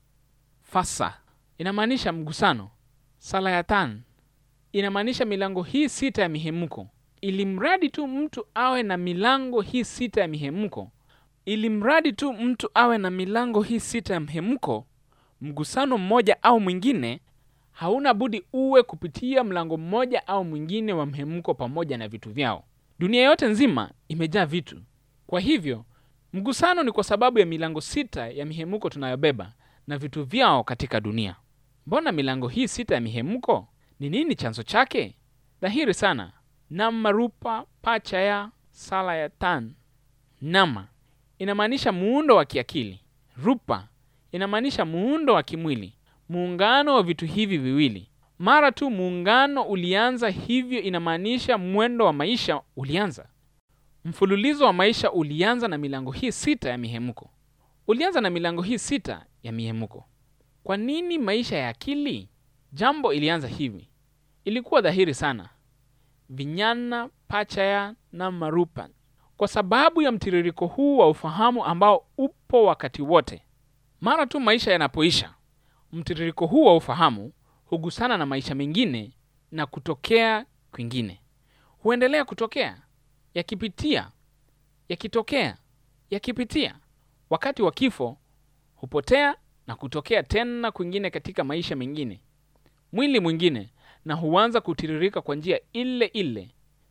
Fasa inamaanisha mgusano. Salayatan inamaanisha milango hii sita ya mihemko. Ili mradi tu mtu awe na milango hii sita ya mihemko, ili mradi tu mtu awe na milango hii sita ya mhemko, mgusano mmoja au mwingine hauna budi uwe kupitia mlango mmoja au mwingine wa mhemko pamoja na vitu vyao. Dunia yote nzima imejaa vitu. Kwa hivyo mgusano ni kwa sababu ya milango sita ya mihemko tunayobeba na vitu vyao katika dunia. Mbona milango hii sita ya mihemko? Ni nini chanzo chake? Dhahiri sana. Nama rupa pachaya salayatan. Nama inamaanisha muundo wa kiakili. Rupa inamaanisha muundo wa kimwili, muungano wa vitu hivi viwili. Mara tu muungano ulianza, hivyo inamaanisha mwendo wa maisha ulianza. Mfululizo wa maisha ulianza na milango hii sita ya mihemko, ulianza na milango hii sita ya mihemko. Kwa nini maisha ya akili? Jambo ilianza hivi, ilikuwa dhahiri sana. Vinyana pachaya na marupa, kwa sababu ya mtiririko huu wa ufahamu ambao upo wakati wote. Mara tu maisha yanapoisha, mtiririko huu wa ufahamu hugusana na maisha mengine na kutokea kwingine, huendelea kutokea, yakipitia, yakitokea, yakipitia. Wakati wa kifo hupotea na kutokea tena kwingine katika maisha mengine, mwili mwingine, na huanza kutiririka kwa njia ile ile.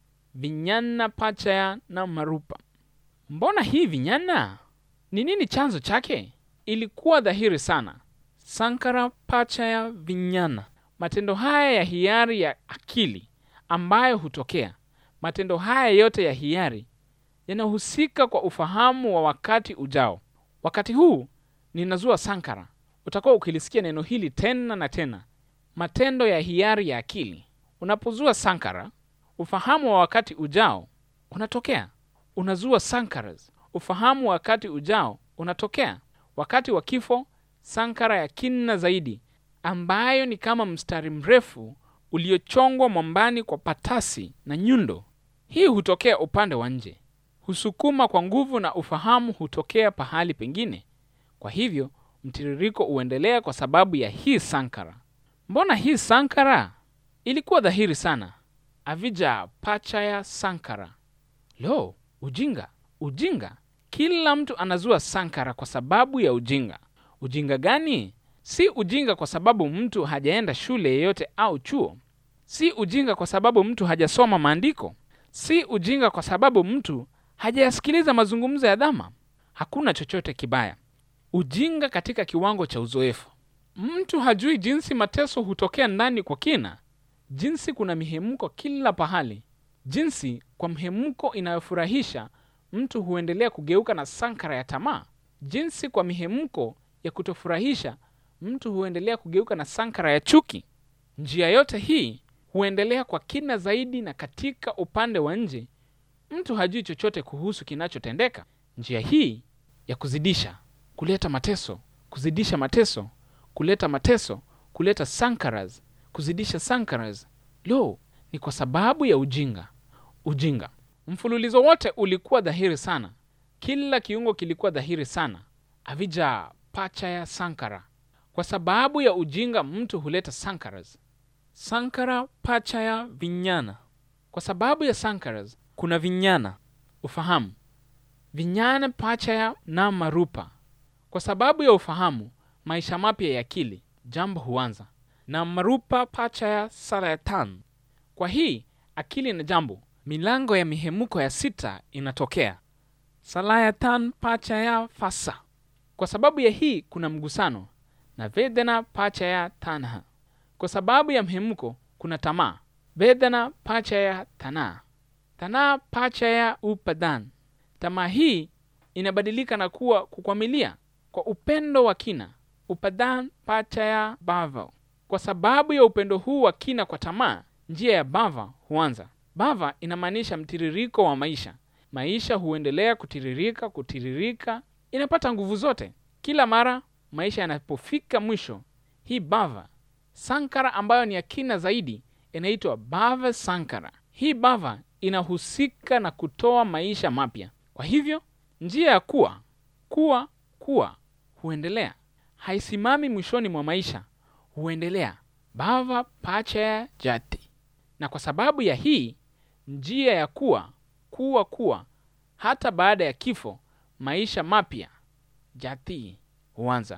Vinyana Pachaya na Marupa. Mbona hii vinyana? Ni nini chanzo chake? Ilikuwa dhahiri sana. Sankara Pachaya Vinyana, matendo haya ya hiari ya akili ambayo hutokea. Matendo haya yote ya hiari yanahusika kwa ufahamu wa wakati ujao. Wakati huu ninazua sankara. Utakuwa ukilisikia neno hili tena na tena, matendo ya hiari ya akili. Unapozua sankara, ufahamu wa wakati ujao unatokea. Unazua sankaras, ufahamu wa wakati ujao unatokea. Wakati wa kifo, sankara ya kina zaidi, ambayo ni kama mstari mrefu uliochongwa mwambani kwa patasi na nyundo. Hii hutokea upande wa nje, husukuma kwa nguvu, na ufahamu hutokea pahali pengine. Kwa hivyo mtiririko huendelea kwa sababu ya hii sankara. Mbona hii sankara ilikuwa dhahiri sana? Avija Pachaya Sankara. Lo, ujinga, ujinga! Kila mtu anazua sankara kwa sababu ya ujinga. Ujinga gani? Si ujinga kwa sababu mtu hajaenda shule yeyote au chuo. Si ujinga kwa sababu mtu hajasoma maandiko. Si ujinga kwa sababu mtu hajayasikiliza mazungumzo ya Dhamma. Hakuna chochote kibaya. Ujinga katika kiwango cha uzoefu. Mtu hajui jinsi mateso hutokea ndani kwa kina, jinsi kuna mihemko kila pahali, jinsi kwa mhemko inayofurahisha mtu huendelea kugeuka na sankara ya tamaa, jinsi kwa mihemko ya kutofurahisha mtu huendelea kugeuka na sankara ya chuki. Njia yote hii huendelea kwa kina zaidi, na katika upande wa nje mtu hajui chochote kuhusu kinachotendeka. Njia hii ya kuzidisha kuleta mateso, kuzidisha mateso, kuleta mateso, kuleta sankaras, kuzidisha sankaras. Lo, ni kwa sababu ya ujinga. Ujinga mfululizo wote ulikuwa dhahiri sana, kila kiungo kilikuwa dhahiri sana. Avija Pachaya Sankara. Kwa sababu ya ujinga mtu huleta sankaras. Sankara Pachaya Vinyana. Kwa sababu ya sankaras kuna vinyana, ufahamu. Vinyana Pachaya na Marupa. Kwa sababu ya ufahamu, maisha mapya ya akili, jambo huanza na Marupa Pachaya Sarayatan. Kwa hii akili na jambo, milango ya mihemuko ya sita inatokea. Salayatan Pachaya Fasa. Kwa sababu ya hii kuna mgusano na Vedana Pachaya Tanha. Kwa sababu ya mhemuko kuna tamaa. Vedana Pachaya Tana. Tana Pachaya Upadan. Tamaa hii inabadilika na kuwa kukwamilia kwa upendo wa kina. Upadan Pachaya Bhava. Kwa sababu ya upendo huu wa kina kwa tamaa, njia ya bhava huanza. Bhava inamaanisha mtiririko wa maisha. Maisha huendelea kutiririka, kutiririka, inapata nguvu zote. Kila mara maisha yanapofika mwisho, hii bhava sankara ambayo ni ya kina zaidi inaitwa bhava sankara. Hii bhava inahusika na kutoa maisha mapya. Kwa hivyo njia ya kuwa kuwa kuwa huendelea, haisimami mwishoni mwa maisha, huendelea bhava pachaya jati. Na kwa sababu ya hii njia ya kuwa kuwa kuwa, hata baada ya kifo, maisha mapya jati huanza.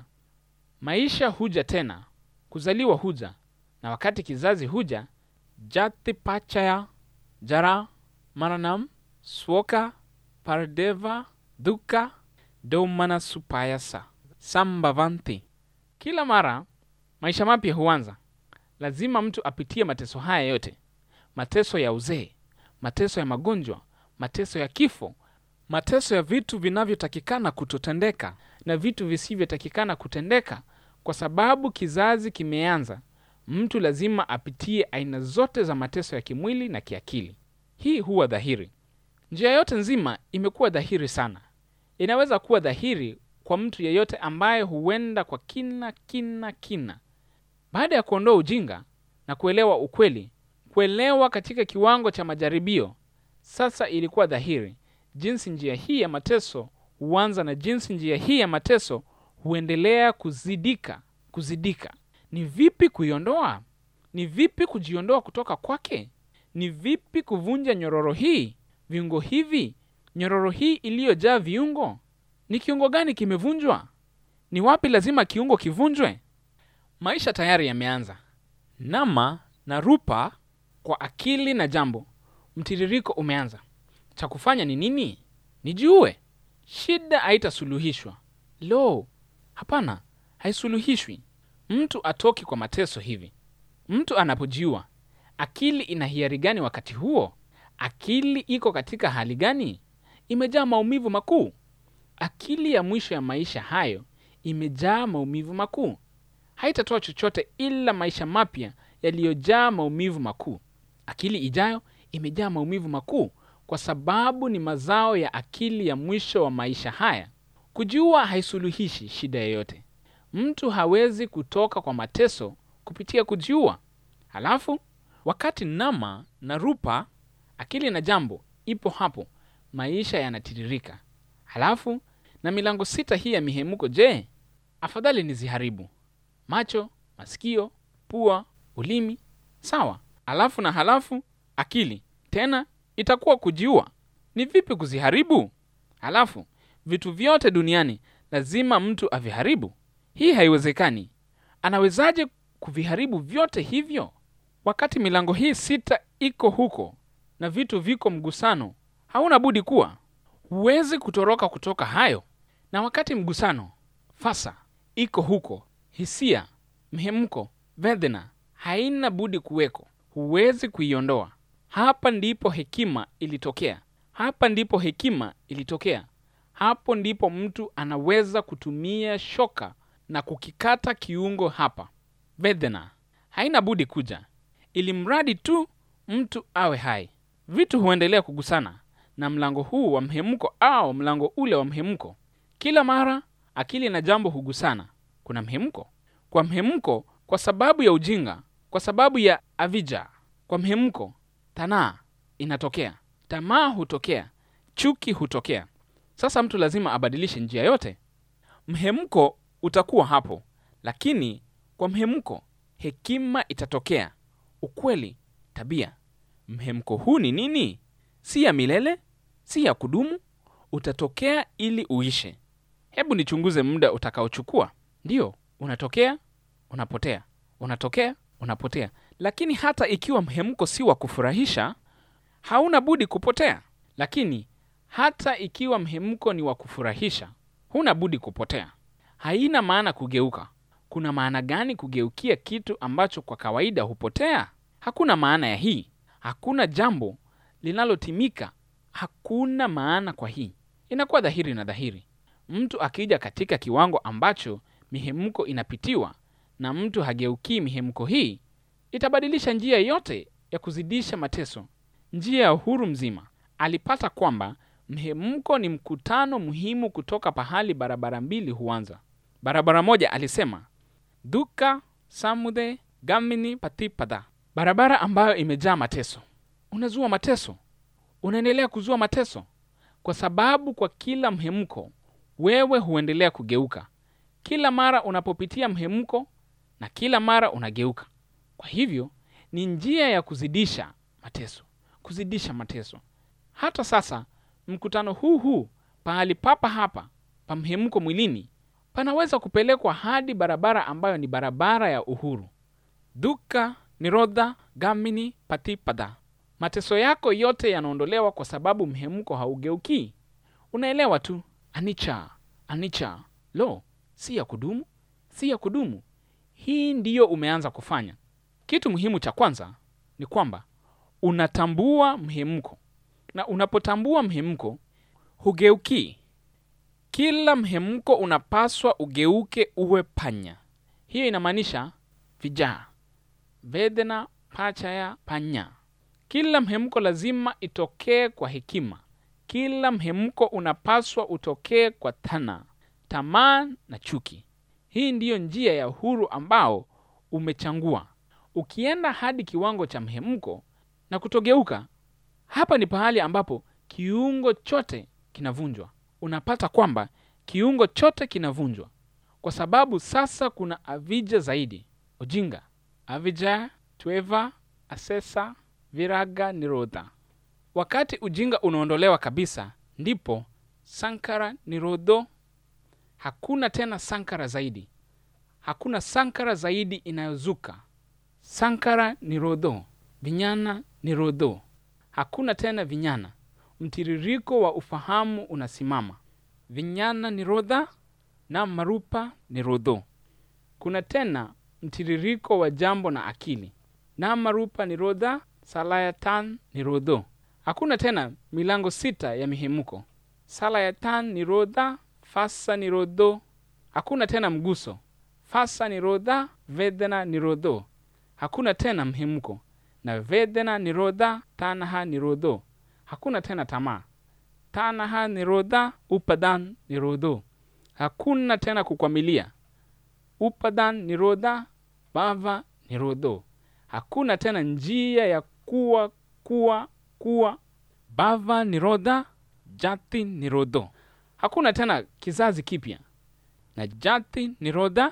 Maisha huja tena, kuzaliwa huja, na wakati kizazi huja, jati pachaya jara maranam swoka pardeva duka domana supayasa sambavanti. Kila mara maisha mapya huanza. Lazima mtu apitie mateso haya yote, mateso ya uzee, mateso ya magonjwa, mateso ya kifo, mateso ya vitu vinavyotakikana kutotendeka na vitu visivyotakikana kutendeka. Kwa sababu kizazi kimeanza, mtu lazima apitie aina zote za mateso ya kimwili na kiakili. Hii huwa dhahiri. Njia yote nzima imekuwa dhahiri sana. Inaweza kuwa dhahiri kwa mtu yeyote ambaye huenda kwa kina kina kina. Baada ya kuondoa ujinga na kuelewa ukweli, kuelewa katika kiwango cha majaribio, sasa ilikuwa dhahiri jinsi njia hii ya mateso huanza na jinsi njia hii ya mateso huendelea kuzidika kuzidika. Ni vipi kuiondoa? Ni vipi kujiondoa kutoka kwake? Ni vipi kuvunja nyororo hii, viungo hivi, nyororo hii iliyojaa viungo? Ni kiungo gani kimevunjwa? Ni wapi lazima kiungo kivunjwe? Maisha tayari yameanza. Nama na Rupa kwa akili na jambo, mtiririko umeanza. Cha kufanya ni nini? Nijue. Shida haitasuluhishwa. Lo, hapana, haisuluhishwi. Mtu atoki kwa mateso hivi. Mtu anapojiua, akili ina hiari gani wakati huo? Akili iko katika hali gani? Imejaa maumivu makuu. Akili ya mwisho ya maisha hayo imejaa maumivu makuu. Haitatoa chochote ila maisha mapya yaliyojaa maumivu makuu. Akili ijayo imejaa maumivu makuu kwa sababu ni mazao ya akili ya mwisho wa maisha haya. Kujiua haisuluhishi shida yoyote. Mtu hawezi kutoka kwa mateso kupitia kujiua. Halafu wakati Nama na Rupa, akili na jambo, ipo hapo, maisha yanatiririka. Halafu na milango sita hii ya mihemuko, je, afadhali niziharibu? Macho, masikio, pua, ulimi, sawa. Halafu na halafu akili tena itakuwa kujiua. Ni vipi kuziharibu? Halafu vitu vyote duniani lazima mtu aviharibu? Hii haiwezekani. Anawezaje kuviharibu vyote hivyo wakati milango hii sita iko huko na vitu viko mgusano? Hauna budi kuwa, huwezi kutoroka kutoka hayo. Na wakati mgusano fasa iko huko, hisia, mhemko, vedhena haina budi kuweko, huwezi kuiondoa. Hapa ndipo hekima ilitokea. Hapa ndipo hekima ilitokea. Hapo ndipo mtu anaweza kutumia shoka na kukikata kiungo hapa. Vedhena haina budi kuja, ili mradi tu mtu awe hai. Vitu huendelea kugusana na mlango huu wa mhemko au mlango ule wa mhemko. Kila mara akili na jambo hugusana, kuna mhemko. Kwa mhemko, kwa sababu ya ujinga, kwa sababu ya avija, kwa mhemko tanaa inatokea, tamaa hutokea, chuki hutokea. Sasa mtu lazima abadilishe njia yote. Mhemko utakuwa hapo, lakini kwa mhemko hekima itatokea, ukweli, tabia. Mhemko huu ni nini? Si ya milele, si ya kudumu, utatokea ili uishe. Hebu nichunguze muda utakaochukua. Ndiyo, unatokea, unapotea, unatokea, unapotea. Lakini hata ikiwa mhemko si wa kufurahisha, hauna budi kupotea. Lakini hata ikiwa mhemko ni wa kufurahisha, huna budi kupotea. Haina maana kugeuka. Kuna maana gani kugeukia kitu ambacho kwa kawaida hupotea? Hakuna maana ya hii. Hakuna jambo linalotimika. Hakuna maana kwa hii. Inakuwa dhahiri na dhahiri. Mtu akija katika kiwango ambacho mihemko inapitiwa na mtu hageukii mihemko hii, itabadilisha njia yote ya kuzidisha mateso, njia ya uhuru mzima. Alipata kwamba mhemko ni mkutano muhimu kutoka pahali barabara mbili huanza. Barabara moja alisema duka samudhe gamini patipada, barabara ambayo imejaa mateso. Unazua mateso, unaendelea kuzua mateso, kwa sababu kwa kila mhemko wewe huendelea kugeuka. Kila mara unapopitia mhemko na kila mara unageuka. Kwa hivyo ni njia ya kuzidisha mateso, kuzidisha mateso. Hata sasa mkutano huu huu pahali papa hapa pa mhemko mwilini panaweza kupelekwa hadi barabara ambayo ni barabara ya uhuru. Duka nirodha gamini patipada. Mateso yako yote yanaondolewa kwa sababu mhemko haugeukii. Unaelewa tu, anicha anicha. Lo, si ya kudumu, si ya kudumu. Hii ndiyo umeanza kufanya. Kitu muhimu cha kwanza ni kwamba unatambua mhemko, na unapotambua mhemko hugeukii. Kila mhemko unapaswa ugeuke uwe panya. Hiyo inamaanisha vijaa, vedhena pachaya panya. Kila mhemko lazima itokee kwa hekima. Kila mhemko unapaswa utokee kwa thana, tamaa na chuki. Hii ndiyo njia ya uhuru ambao umechangua. Ukienda hadi kiwango cha mhemko na kutogeuka, hapa ni pahali ambapo kiungo chote kinavunjwa. Unapata kwamba kiungo chote kinavunjwa kwa sababu sasa kuna avija zaidi: ujinga, avija, tweva, asesa, viraga, nirodha. Wakati ujinga unaondolewa kabisa, ndipo sankara nirodho. Hakuna tena sankara zaidi, hakuna sankara zaidi inayozuka. Sankara nirodho, vinyana nirodho. Hakuna tena vinyana, mtiririko wa ufahamu unasimama. Vinyana nirodha na marupa nirodho. Kuna tena mtiririko wa jambo na akili. Na marupa nirodha, salayatan nirodho. Hakuna tena milango sita ya mihemuko. Salayatan nirodha, fasa nirodho. Hakuna tena mguso. Fasa nirodha, vedana nirodho. Hakuna tena mhemuko na vedana nirodha, tanaha nirodho. Hakuna tena tamaa. Tanaha nirodha, upadan nirodho. Hakuna tena kukwamilia. Upadan nirodha, bhava nirodho. Hakuna tena njia ya kuwa kuwa kuwa. Bhava nirodha, jati nirodho. Hakuna tena kizazi kipya na jati nirodha,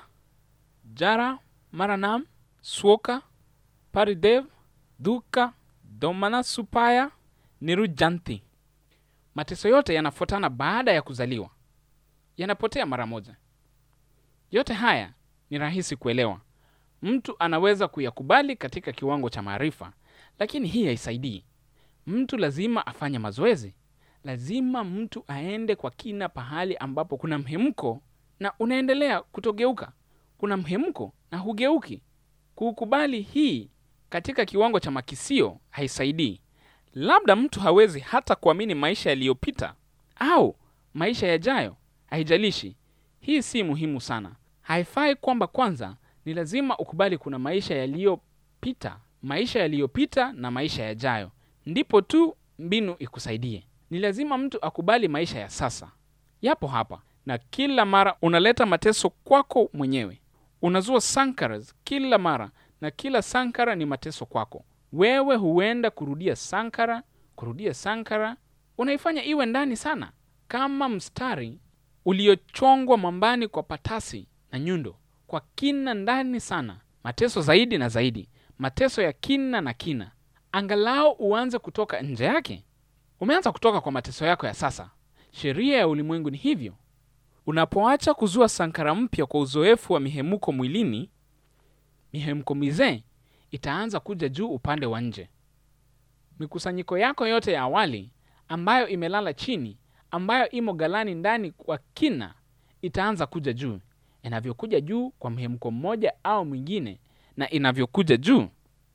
jara, maranam, swoka, paridev, duka, domana, supaya, nirujanti. Mateso yote yanafuatana baada ya kuzaliwa, yanapotea mara moja. Yote haya ni rahisi kuelewa, mtu anaweza kuyakubali katika kiwango cha maarifa, lakini hii haisaidii. Mtu lazima afanye mazoezi, lazima mtu aende kwa kina pahali ambapo kuna mhemko na unaendelea kutogeuka, kuna mhemko na hugeuki. Kukubali hii katika kiwango cha makisio haisaidii. Labda mtu hawezi hata kuamini maisha yaliyopita au maisha yajayo, haijalishi. Hii si muhimu sana. Haifai kwamba kwanza ni lazima ukubali kuna maisha yaliyopita, maisha yaliyopita na maisha yajayo, ndipo tu mbinu ikusaidie. Ni lazima mtu akubali maisha ya sasa, yapo hapa, na kila mara unaleta mateso kwako mwenyewe. Unazua sankaras kila mara, na kila sankara ni mateso kwako wewe. Huenda kurudia sankara, kurudia sankara, unaifanya iwe ndani sana, kama mstari uliochongwa mambani kwa patasi na nyundo, kwa kina ndani sana, mateso zaidi na zaidi, mateso ya kina na kina. Angalau uanze kutoka nje yake. Umeanza kutoka kwa mateso yako ya sasa. Sheria ya ulimwengu ni hivyo. Unapoacha kuzua sankara mpya kwa uzoefu wa mihemuko mwilini, mihemko mizee itaanza kuja juu upande wa nje. Mikusanyiko yako yote ya awali ambayo imelala chini, ambayo imo galani ndani kwa kina, itaanza kuja juu. Inavyokuja juu kwa mhemko mmoja au mwingine, na inavyokuja juu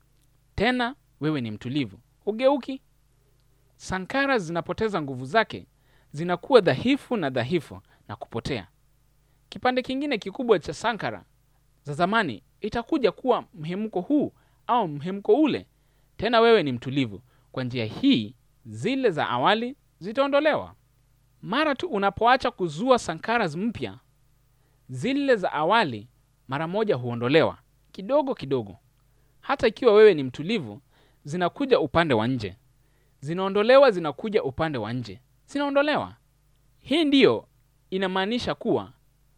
tena, wewe ni mtulivu, hugeuki. Sankara zinapoteza nguvu zake, zinakuwa dhaifu na dhaifu na kupotea. Kipande kingine kikubwa cha sankara za zamani itakuja kuwa mhemko huu au mhemko ule, tena wewe ni mtulivu. Kwa njia hii, zile za awali zitaondolewa. Mara tu unapoacha kuzua sankara mpya, zile za awali mara moja huondolewa kidogo kidogo. Hata ikiwa wewe ni mtulivu, zinakuja upande wa nje, zinaondolewa, zinakuja upande wa nje, zinaondolewa. Hii ndiyo inamaanisha kuwa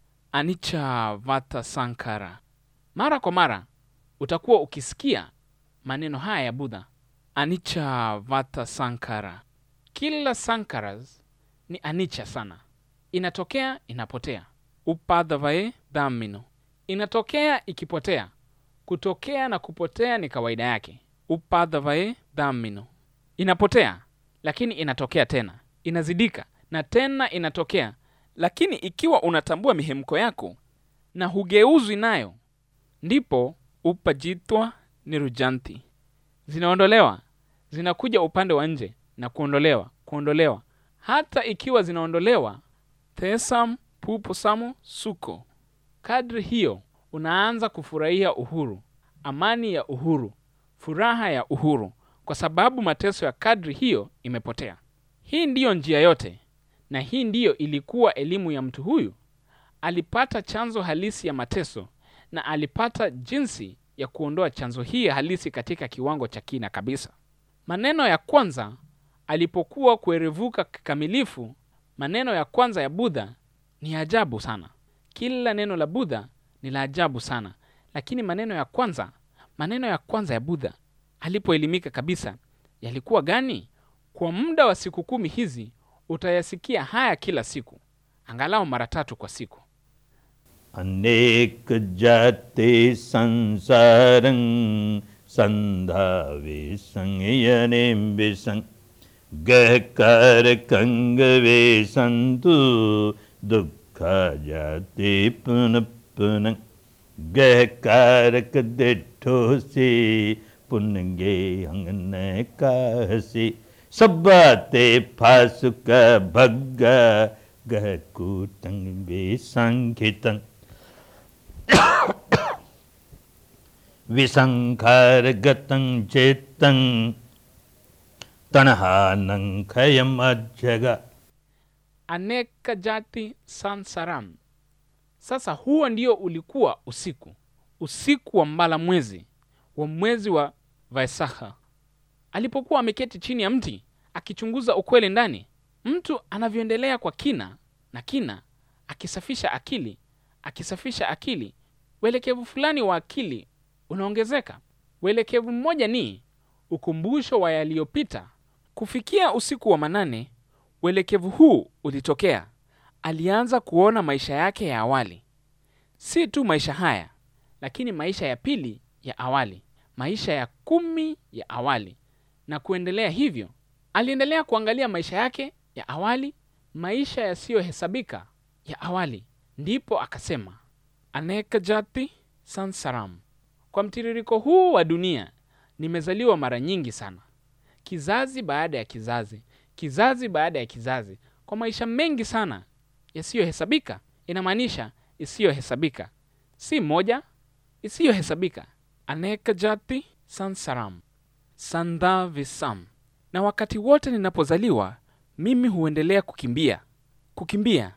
anicca vata sankara. Mara kwa mara utakuwa ukisikia maneno haya ya Budha, anicca vata sankara. Kila sankaras ni anicca sana, inatokea inapotea. Upadavae dhammino, inatokea ikipotea. Kutokea na kupotea ni kawaida yake. Upadavae dhammino, inapotea lakini inatokea tena, inazidika na tena inatokea. Lakini ikiwa unatambua mihemko yako na hugeuzwi nayo, ndipo upajitwa nirujanti, zinaondolewa, zinakuja upande wa nje na kuondolewa, kuondolewa. Hata ikiwa zinaondolewa, tesam puposamo suko. Kadri hiyo unaanza kufurahia uhuru, amani ya uhuru, furaha ya uhuru, kwa sababu mateso ya kadri hiyo imepotea. Hii ndiyo njia yote, na hii ndiyo ilikuwa elimu ya mtu huyu. Alipata chanzo halisi ya mateso na alipata jinsi ya kuondoa chanzo hii halisi katika kiwango cha kina kabisa. Maneno ya kwanza alipokuwa kuerevuka kikamilifu maneno ya kwanza ya budha ni ajabu sana kila neno la budha ni la ajabu sana lakini maneno ya kwanza maneno ya kwanza ya budha alipoelimika kabisa yalikuwa gani kwa muda wa siku kumi hizi utayasikia haya kila siku angalau mara tatu kwa siku
अनेक जाते संसारं संधावे संयने विसंग गहकार कंगवे संतु दुख जाते पुन पुन गहकारक दिठो से पुनगे अंगन कासे सब्बाते फासुक भग्गा गहकूटंग वे संखितं विसङ्खारगतं चित्तं तणहानं खयमज्जग
aneka jati sansaram sasa huo ndio ulikuwa usiku usiku wa mbala mwezi wa mwezi wa vaisakha alipokuwa ameketi chini ya mti akichunguza ukweli ndani mtu anavyoendelea kwa kina na kina akisafisha akili akisafisha akili uelekevu fulani wa akili unaongezeka uelekevu mmoja ni ukumbusho wa yaliyopita kufikia usiku wa manane uelekevu huu ulitokea alianza kuona maisha yake ya awali si tu maisha haya lakini maisha ya pili ya awali maisha ya kumi ya awali na kuendelea hivyo aliendelea kuangalia maisha yake ya awali maisha yasiyohesabika ya awali ndipo akasema aneka jati sansaram kwa mtiririko huu wa dunia nimezaliwa mara nyingi sana kizazi baada ya kizazi kizazi baada ya kizazi kwa maisha mengi sana yasiyohesabika inamaanisha isiyohesabika si moja isiyohesabika aneka jati sansaram sandha visam na wakati wote ninapozaliwa mimi huendelea kukimbia kukimbia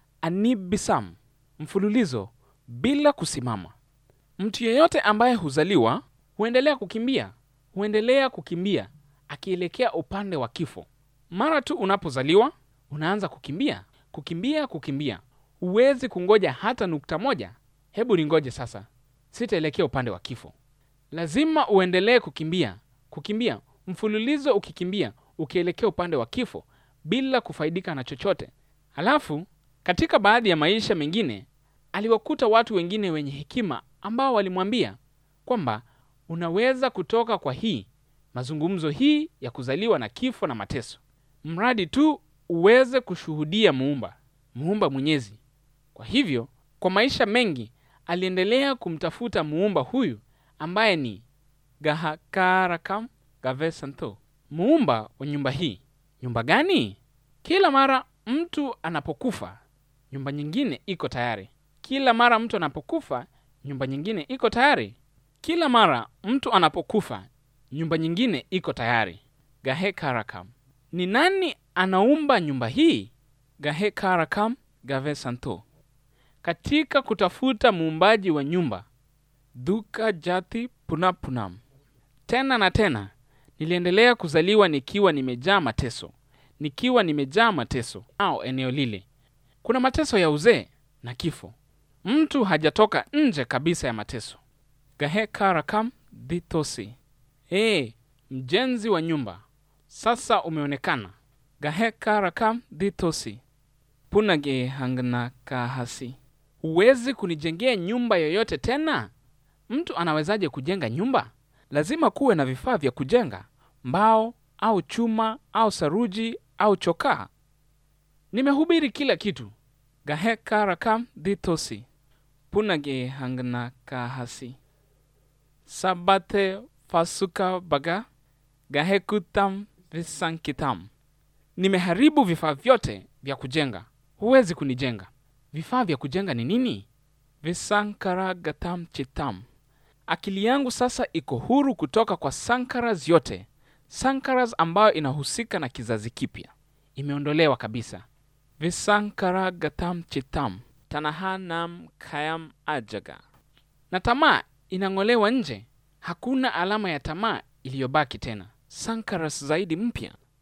anibisam mfululizo bila kusimama mtu yeyote ambaye huzaliwa huendelea kukimbia huendelea kukimbia akielekea upande wa kifo mara tu unapozaliwa unaanza kukimbia kukimbia kukimbia huwezi kungoja hata nukta moja hebu ningoje sasa sitaelekea upande wa kifo lazima uendelee kukimbia kukimbia mfululizo ukikimbia ukielekea upande wa kifo bila kufaidika na chochote halafu katika baadhi ya maisha mengine aliwakuta watu wengine wenye hekima ambao walimwambia kwamba unaweza kutoka kwa hii mazungumzo hii ya kuzaliwa na kifo na mateso mradi tu uweze kushuhudia muumba muumba mwenyezi kwa hivyo kwa maisha mengi aliendelea kumtafuta muumba huyu ambaye ni gahakarakam gavesanto muumba wa nyumba hii nyumba gani kila mara mtu anapokufa nyumba nyingine iko tayari kila mara mtu anapokufa nyumba nyingine iko tayari kila mara mtu anapokufa nyumba nyingine iko tayari gahekarakam ni nani anaumba nyumba hii gahekarakam gavesanto katika kutafuta muumbaji wa nyumba duka jati punapunam tena na tena niliendelea kuzaliwa nikiwa nimejaa mateso nikiwa nimejaa mateso au eneo lile kuna mateso ya uzee na kifo mtu hajatoka nje kabisa ya mateso gahekarakam dhitosi ee mjenzi wa nyumba sasa umeonekana gahekarakam dhitosi punage hangna kahasi huwezi kunijengea nyumba yoyote tena mtu anawezaje kujenga nyumba lazima kuwe na vifaa vya kujenga mbao au chuma au saruji au chokaa nimehubiri kila kitu gahekarakam dhitosi punage hangna kahasi sabate fasuka baga gahekutam visankitam nimeharibu vifaa vyote vya kujenga huwezi kunijenga vifaa vya kujenga ni nini visankaragatam chitam akili yangu sasa iko huru kutoka kwa sankaras yote sankaras ambayo inahusika na kizazi kipya imeondolewa kabisa visankaragatam chitam tanahanam kayam ajaga na tamaa inang'olewa nje hakuna alama ya tamaa iliyobaki tena sankaras zaidi mpya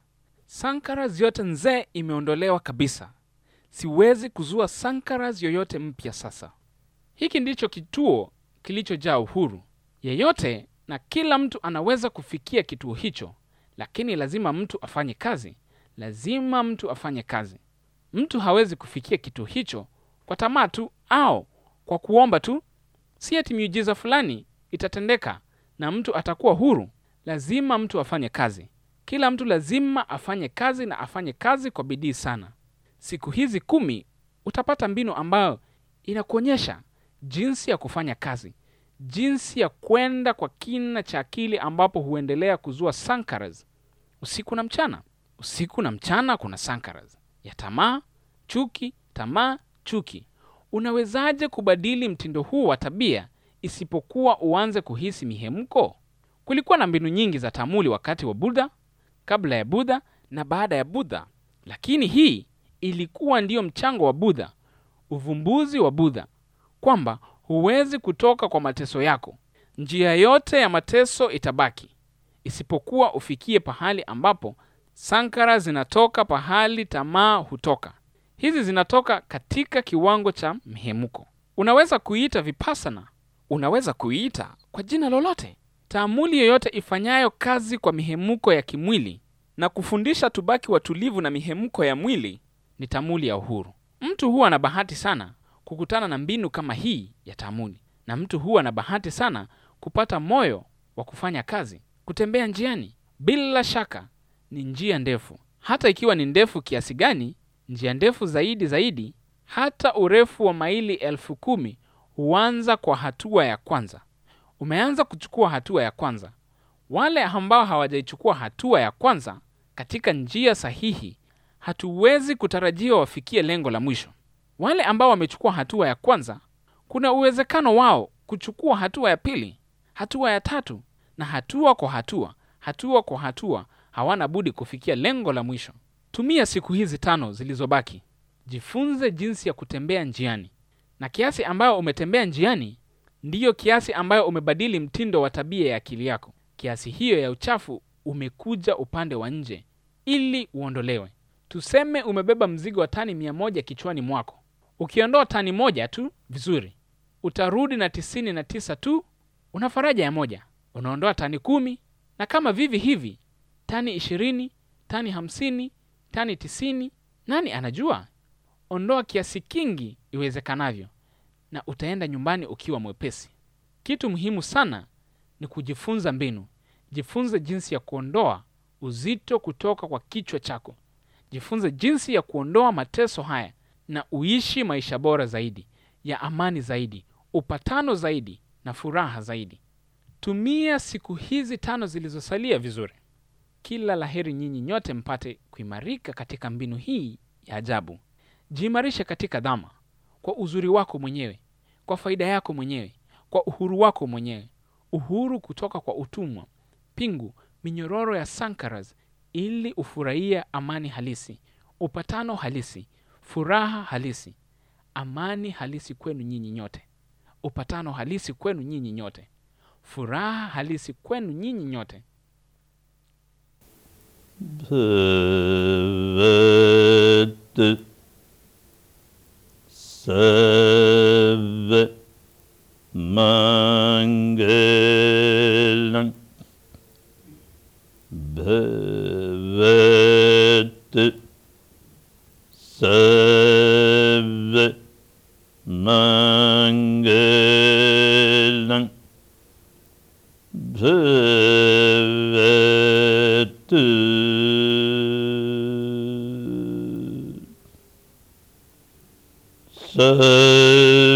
Sankaras yote nzee imeondolewa kabisa. Siwezi kuzua sankaras yoyote mpya sasa. Hiki ndicho kituo kilichojaa uhuru. Yeyote na kila mtu anaweza kufikia kituo hicho, lakini lazima mtu afanye kazi. Lazima mtu afanye kazi. Mtu hawezi kufikia kituo hicho kwa tamaa tu au kwa kuomba tu. Si ati miujiza fulani itatendeka na mtu atakuwa huru. Lazima mtu afanye kazi. Kila mtu lazima afanye kazi na afanye kazi kwa bidii sana. Siku hizi kumi utapata mbinu ambayo inakuonyesha jinsi ya kufanya kazi, jinsi ya kwenda kwa kina cha akili ambapo huendelea kuzua sankaras usiku na mchana. Usiku na mchana kuna sankaras ya tamaa, chuki, tamaa, chuki. Unawezaje kubadili mtindo huu wa tabia isipokuwa uanze kuhisi mihemko? Kulikuwa na mbinu nyingi za tamuli wakati wa Buddha, kabla ya Buddha na baada ya Buddha, lakini hii ilikuwa ndiyo mchango wa Buddha, uvumbuzi wa Buddha, kwamba huwezi kutoka kwa mateso yako. Njia yote ya mateso itabaki, isipokuwa ufikie pahali ambapo sankara zinatoka, pahali tamaa hutoka. Hizi zinatoka katika kiwango cha mhemuko. Unaweza kuiita vipassana, unaweza kuiita kwa jina lolote. Taamuli yoyote ifanyayo kazi kwa mihemuko ya kimwili na kufundisha tubaki watulivu na mihemko ya mwili ni tamuli ya uhuru. Mtu huwa na bahati sana kukutana na mbinu kama hii ya tamuli, na mtu huwa na bahati sana kupata moyo wa kufanya kazi. Kutembea njiani, bila shaka, ni njia ndefu. Hata ikiwa ni ndefu kiasi gani, njia ndefu zaidi zaidi, hata urefu wa maili elfu kumi huanza kwa hatua ya kwanza. Umeanza kuchukua hatua ya kwanza. Wale ambao hawajaichukua hatua ya kwanza katika njia sahihi, hatuwezi kutarajia wafikie lengo la mwisho. Wale ambao wamechukua hatua ya kwanza, kuna uwezekano wao kuchukua hatua ya pili, hatua ya tatu, na hatua kwa hatua, hatua kwa hatua, hawana budi kufikia lengo la mwisho. Tumia siku hizi tano zilizobaki, jifunze jinsi ya kutembea njiani, na kiasi ambayo umetembea njiani ndiyo kiasi ambayo umebadili mtindo wa tabia ya akili yako. Kiasi hiyo ya uchafu umekuja upande wa nje ili uondolewe. Tuseme umebeba mzigo wa tani mia moja kichwani mwako. Ukiondoa tani moja tu, vizuri, utarudi na tisini na tisa tu, una faraja ya moja. Unaondoa tani kumi, na kama vivi hivi, tani ishirini, tani hamsini, tani tisini. Nani anajua? Ondoa kiasi kingi iwezekanavyo na utaenda nyumbani ukiwa mwepesi. Kitu muhimu sana ni kujifunza mbinu. Jifunze jinsi ya kuondoa uzito kutoka kwa kichwa chako. Jifunze jinsi ya kuondoa mateso haya na uishi maisha bora zaidi, ya amani zaidi, upatano zaidi na furaha zaidi. Tumia siku hizi tano zilizosalia vizuri. Kila laheri nyinyi nyote mpate kuimarika katika mbinu hii ya ajabu. Jiimarishe katika dhama kwa uzuri wako mwenyewe, kwa faida yako mwenyewe, kwa uhuru wako mwenyewe, uhuru kutoka kwa utumwa, pingu, minyororo ya sankaras, ili ufurahie amani halisi, upatano halisi, furaha halisi, amani halisi kwenu nyinyi nyote, upatano halisi kwenu nyinyi nyote, furaha halisi kwenu nyinyi nyote.
भवत् सर्व मङ्गलम् भवत् सर्व मङ्गलम् भवत् सर्व